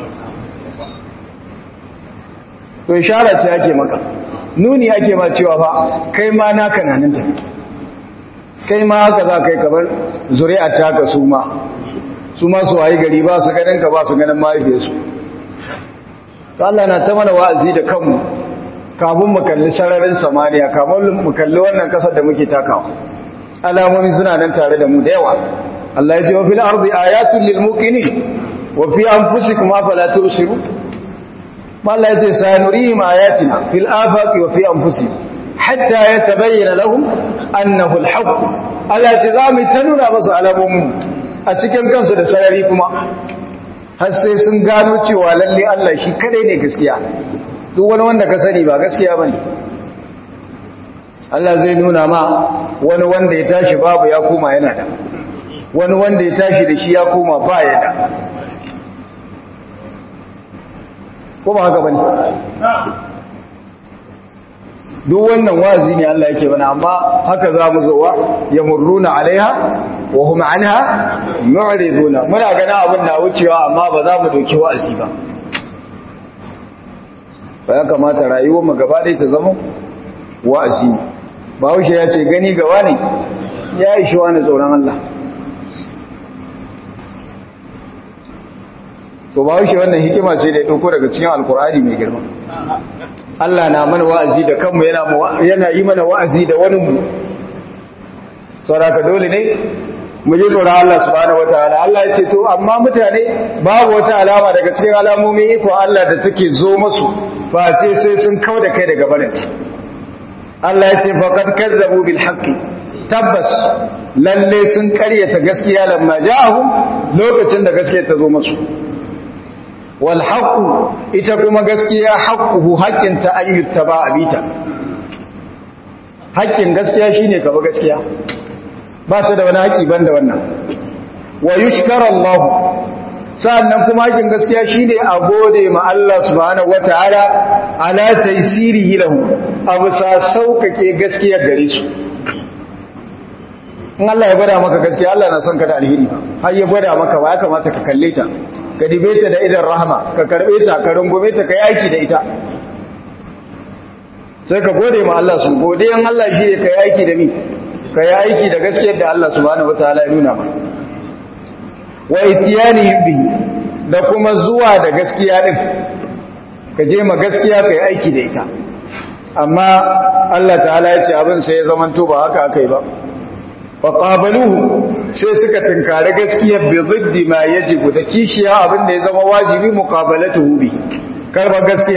to ishara ce ake maka nuni ake ma cewa ba kai ma naka nanin ta kai ma haka za kai kamar zuri'ar taka su ma su ma su wayi gari ba su ganin ka ba su ganin mahaifiyarsu to Allah na ta mana wa'azi da kanmu kafin mu kalli sararin samaniya kafin mu kalli wannan kasar da muke takawa alamomi suna nan tare da mu da yawa Allah ya ce wa fil ardi ayatun lil muqinin wa fi anfusikum afala tubsirun Allah ya ce sanurihim ayatina fil afaqi wa fi anfusihim hatta yatabayyana lahum annahu al haqq Allah ya ce za mu ta nuna musu alamomin a cikin kansu da sarari kuma har sai sun gano cewa lalle Allah shi kadai ne gaskiya duk wani wanda ka sani ba gaskiya bane Allah zai nuna ma wani wanda ya tashi babu ya koma yana da wani wanda ya tashi da shi ya koma ba ya da ko ba haka bane duk wannan wazi ne Allah yake bana amma haka za mu zowa yamurruna alaiha wa hum anha mu'riduna muna gana abin na wucewa amma ba za mu doki wa'azi ba ba ya kamata rayuwar mu gaba ɗaya ta zama wa'azi ne Bahaushe ya ce gani gaba ne ya yi shi wani tsoron Allah to Bahaushe wannan hikima ce da ya ɗauko daga cikin alkur'ani mai girma Allah na mana wa'azi da kanmu yana yi mana wa'azi da wani mu sauraka dole ne mu ji tsoron Allah subhanahu wataala Allah ya ce to amma mutane babu wata alama daga cikin alamomin iko Allah da take zo musu face sai sun kau da kai daga barinta Allah ya ce faqad kazzabu bil haqqi tabbas lalle sun karyata gaskiya lamma ja'ahum lokacin da gaskiya ta zo musu wal haqqu ita kuma gaskiya haqquhu haqqin ta ayyuta ba abita haƙƙin gaskiya shine ka ba gaskiya ba ta da wani haƙi banda wannan wa yushkara Allah sa'annan kuma haƙin gaskiya shine a gode ma Allah subhanahu wataala ala taysirihi lahu abu sa saukake gaskiya gare su in Allah ya gwada maka gaskiya Allah na son ka da alheri har ya gwada maka ba ya kamata ka kalle ta ka dibe ta da idan rahama ka karbe ta ka rungume ta ka yaki da ita sai ka gode ma Allah su gode in Allah shi ne ka yi aiki da mi ka yi aiki da gaskiyar da Allah subhanahu wataala ya nuna ma wa itiyanihim bihi da kuma zuwa da gaskiya din ka je ma gaskiya ka yi aiki da ita amma Allah ta'ala ya ce abin sai ya zamanto ba haka aka yi ba fa qabaluhu sai suka tinkari gaskiyar bi ziddi ma yajibu da kishiya abin da ya zama wajibi muqabalatuhu bi karba gaskiya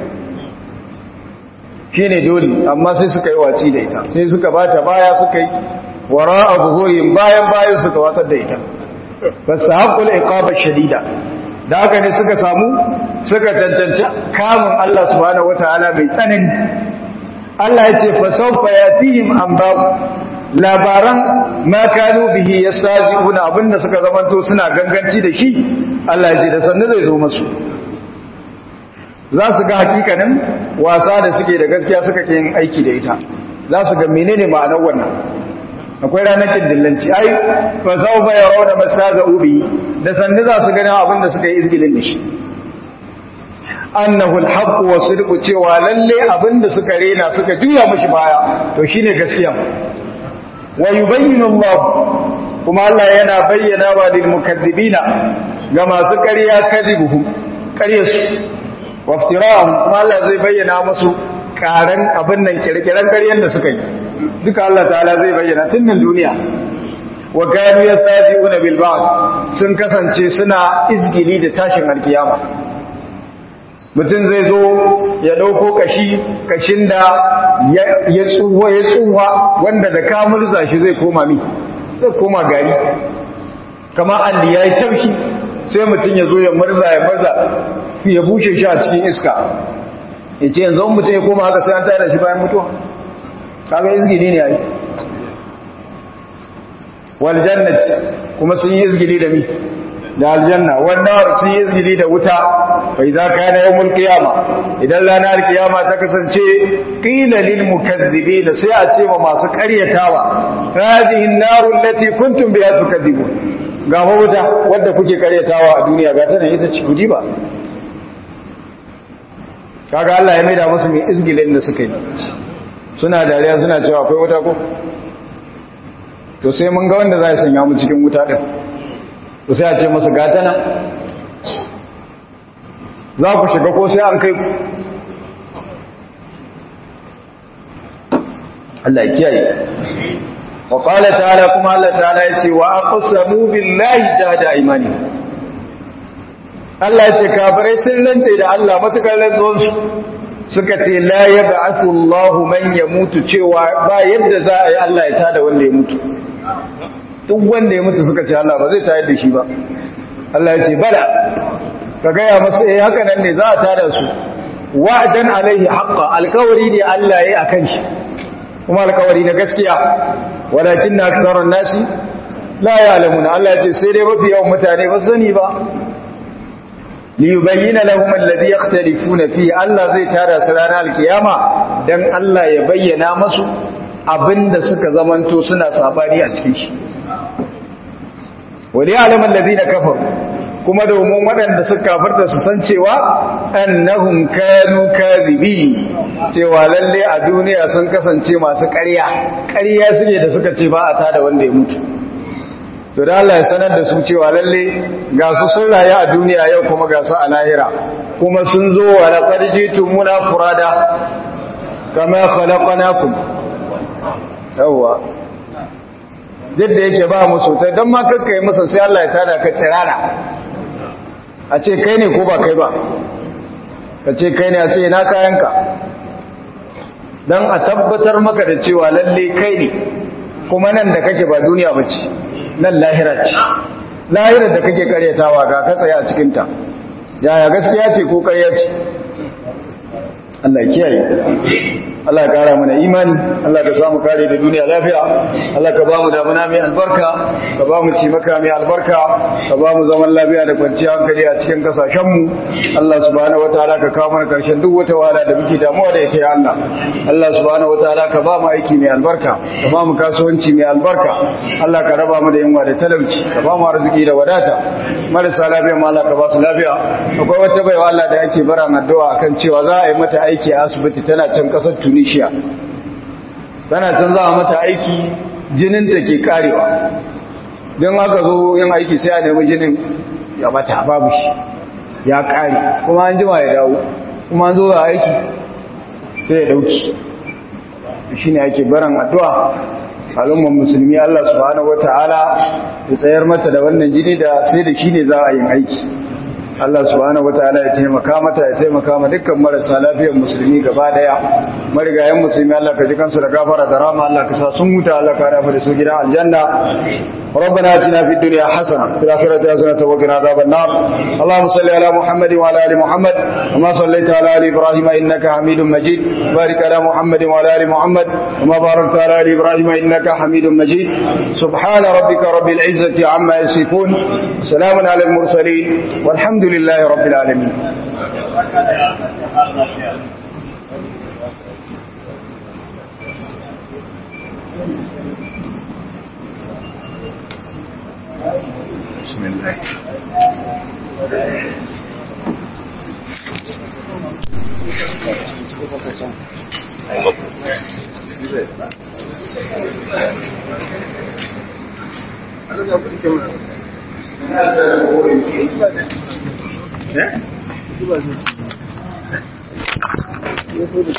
shine dole amma sai suka yi waci da ita sai suka bata baya suka yi wara'a buhurin bayan bayan suka watsar da ita fasahaqqul iqaba shadida da haka ne suka samu suka cancanci kamun Allah subhanahu wataala mai tsanani Allah ya ce fa sawfa yatihim anba labaran ma kanu bihi yastazi'una abinda suka zamanto suna ganganci da shi Allah ya ce da sanne zai zo musu za su ga hakikanin wasa da suke da gaskiya suka ke yin aiki da ita za su ga menene ma'anar wannan akwai ranar kindillanci ai fa sau ba ya rauna masaza ubi da sannu za su gani abin da suka yi izgilin da shi annahu alhaq wa sidqu cewa lalle abin da suka rena suka juya mishi baya to shine gaskiya wa yubayyinu Allah kuma Allah yana bayyana wa lil mukaththibina ga masu ƙarya kadibuhum ƙaryarsu waftirahum kuma Allah zai bayyana musu karan abin nan kirkiran ƙaryen da suka yi duka Allah ta'ala zai bayyana tun nan duniya wa kanu yastazi'una bil ba'd sun kasance suna izgili da tashin alkiyama mutum zai zo ya dauko kashi kashin da ya tsuwa ya tsuwa wanda da ka murza shi zai koma mi zai koma gari kamar alli yayi taushi sai mutum ya zo ya murza ya murza ya bushe shi a cikin iska ya ce yanzu mutum ya koma haka sai an tare shi bayan mutuwa kaga izgili ne yayi wal jannati kuma sun yi izgili da mi da aljanna wannan sun yi izgili da wuta bai za ka yana yawmul qiyama idan ranar kiyama ta kasance qila lil mukazzibin sai a ce ma masu karyatawa hadhihi an-naru allati kuntum biha tukadzibun ga wuta wadda kuke karyatawa a duniya ga tana ita ce kudi ba kaga Allah ya maida musu mai izgilin da suka yi suna dariya suna cewa akwai wuta ko to sai mun ga wanda za ya sanya mu cikin wuta din to sai a ce musu gata nan za ku shiga ko sai an kai ku Allah ya kiyaye wa qala ta'ala kuma Allah ta'ala yace wa aqsamu billahi jahada imani Allah yace kafirai sun rance da Allah matukar rantsuwar su suka ce la yab'athu Allahu man yamutu cewa ba yadda za a yi Allah ya tada wanda ya mutu duk wanda ya mutu suka ce Allah ba zai tayar da shi ba Allah ya ce bala ka gaya masu eh haka nan ne za a tada su wa'dan alaihi haqqan alkawari ne Allah ya yi akan shi kuma alkawari na gaskiya walakin na aksarar nasi la ya'lamuna Allah ya ce sai dai mafi yawan mutane ba sani ba li yubayyana lahum alladhi yakhtalifuna fi Allah zai tada su ranar alkiyama dan Allah ya bayyana masu abinda suka zamanto suna sabani a cikin shi wali alaman ladina kafaru kuma domin waɗanda suka kafarta su san cewa annahum kanu kadhibi cewa lalle a duniya sun kasance masu ƙarya ƙarya suke da suka ce ba a tada wanda ya mutu to da Allah ya sanar da su cewa lalle ga su sun rayu a duniya yau kuma ga su a lahira kuma sun zo wa laqad jitumuna furada kama khalaqnakum yawwa yadda yake ba mu sotai don ma kakka yi masa sai Allah ya tada ka tsirara a ce kai ne ko ba kai ba ka ce kai ne a ce na kayanka don a tabbatar maka da cewa lalle kai ne kuma nan da kake ba duniya ba ce nan lahira ce lahirar da kake karyatawa ga ka tsaye a cikinta yaya gaskiya ce ko karya ce Allah ya kiyaye Allah ya kara mana imani Allah ka samu kare da duniya lafiya Allah ka ba mu damuna mai albarka ka ba mu cimaka mai albarka ka ba mu zaman lafiya da kwanciyar hankali a cikin kasashen mu Allah subhanahu wataala ka kawo mana karshen duk wata wahala da muke damuwa da ita ya Allah Allah subhanahu wataala ka ba mu aiki mai albarka ka ba mu kasuwanci mai albarka Allah ka raba mu da yunwa da talauci ka ba mu arziki da wadata marasa lafiya ma Allah ka ba su lafiya akwai wata baiwa Allah da yake bara addu'a akan cewa za a yi mata aiki a asibiti tana can kasar tunisia tana can za a mata aiki jininta ke karewa don haka zo yin aiki sai a nemi jinin ya mata babu shi ya kare kuma an jima ya dawo kuma an zo za aiki sai ya dauki shi ne ake baran addu'a al'ummar musulmi Allah subhanahu wata'ala ya tsayar mata da wannan jini da sai da shi ne za a yin aiki Allah subhanahu wataala ya taimaka mata ya taimaka ma dukkan marasa lafiyar musulmi gaba daya marigayen musulmi Allah ka ji kansu da gafara da rama Allah ka sa sun huta Allah ka rafa da su gidan aljanna ربنا اتنا في الدنيا حسنه وفي الاخره حسنه وقنا عذاب النار اللهم صل على محمد وعلى ال محمد كما صليت على ال ابراهيم انك حميد مجيد بارك على محمد وعلى ال محمد كما باركت على ال ابراهيم انك حميد مجيد سبحان ربك رب العزه عما يصفون وسلام على المرسلين والحمد لله رب العالمين بسم الله Ba zai ci.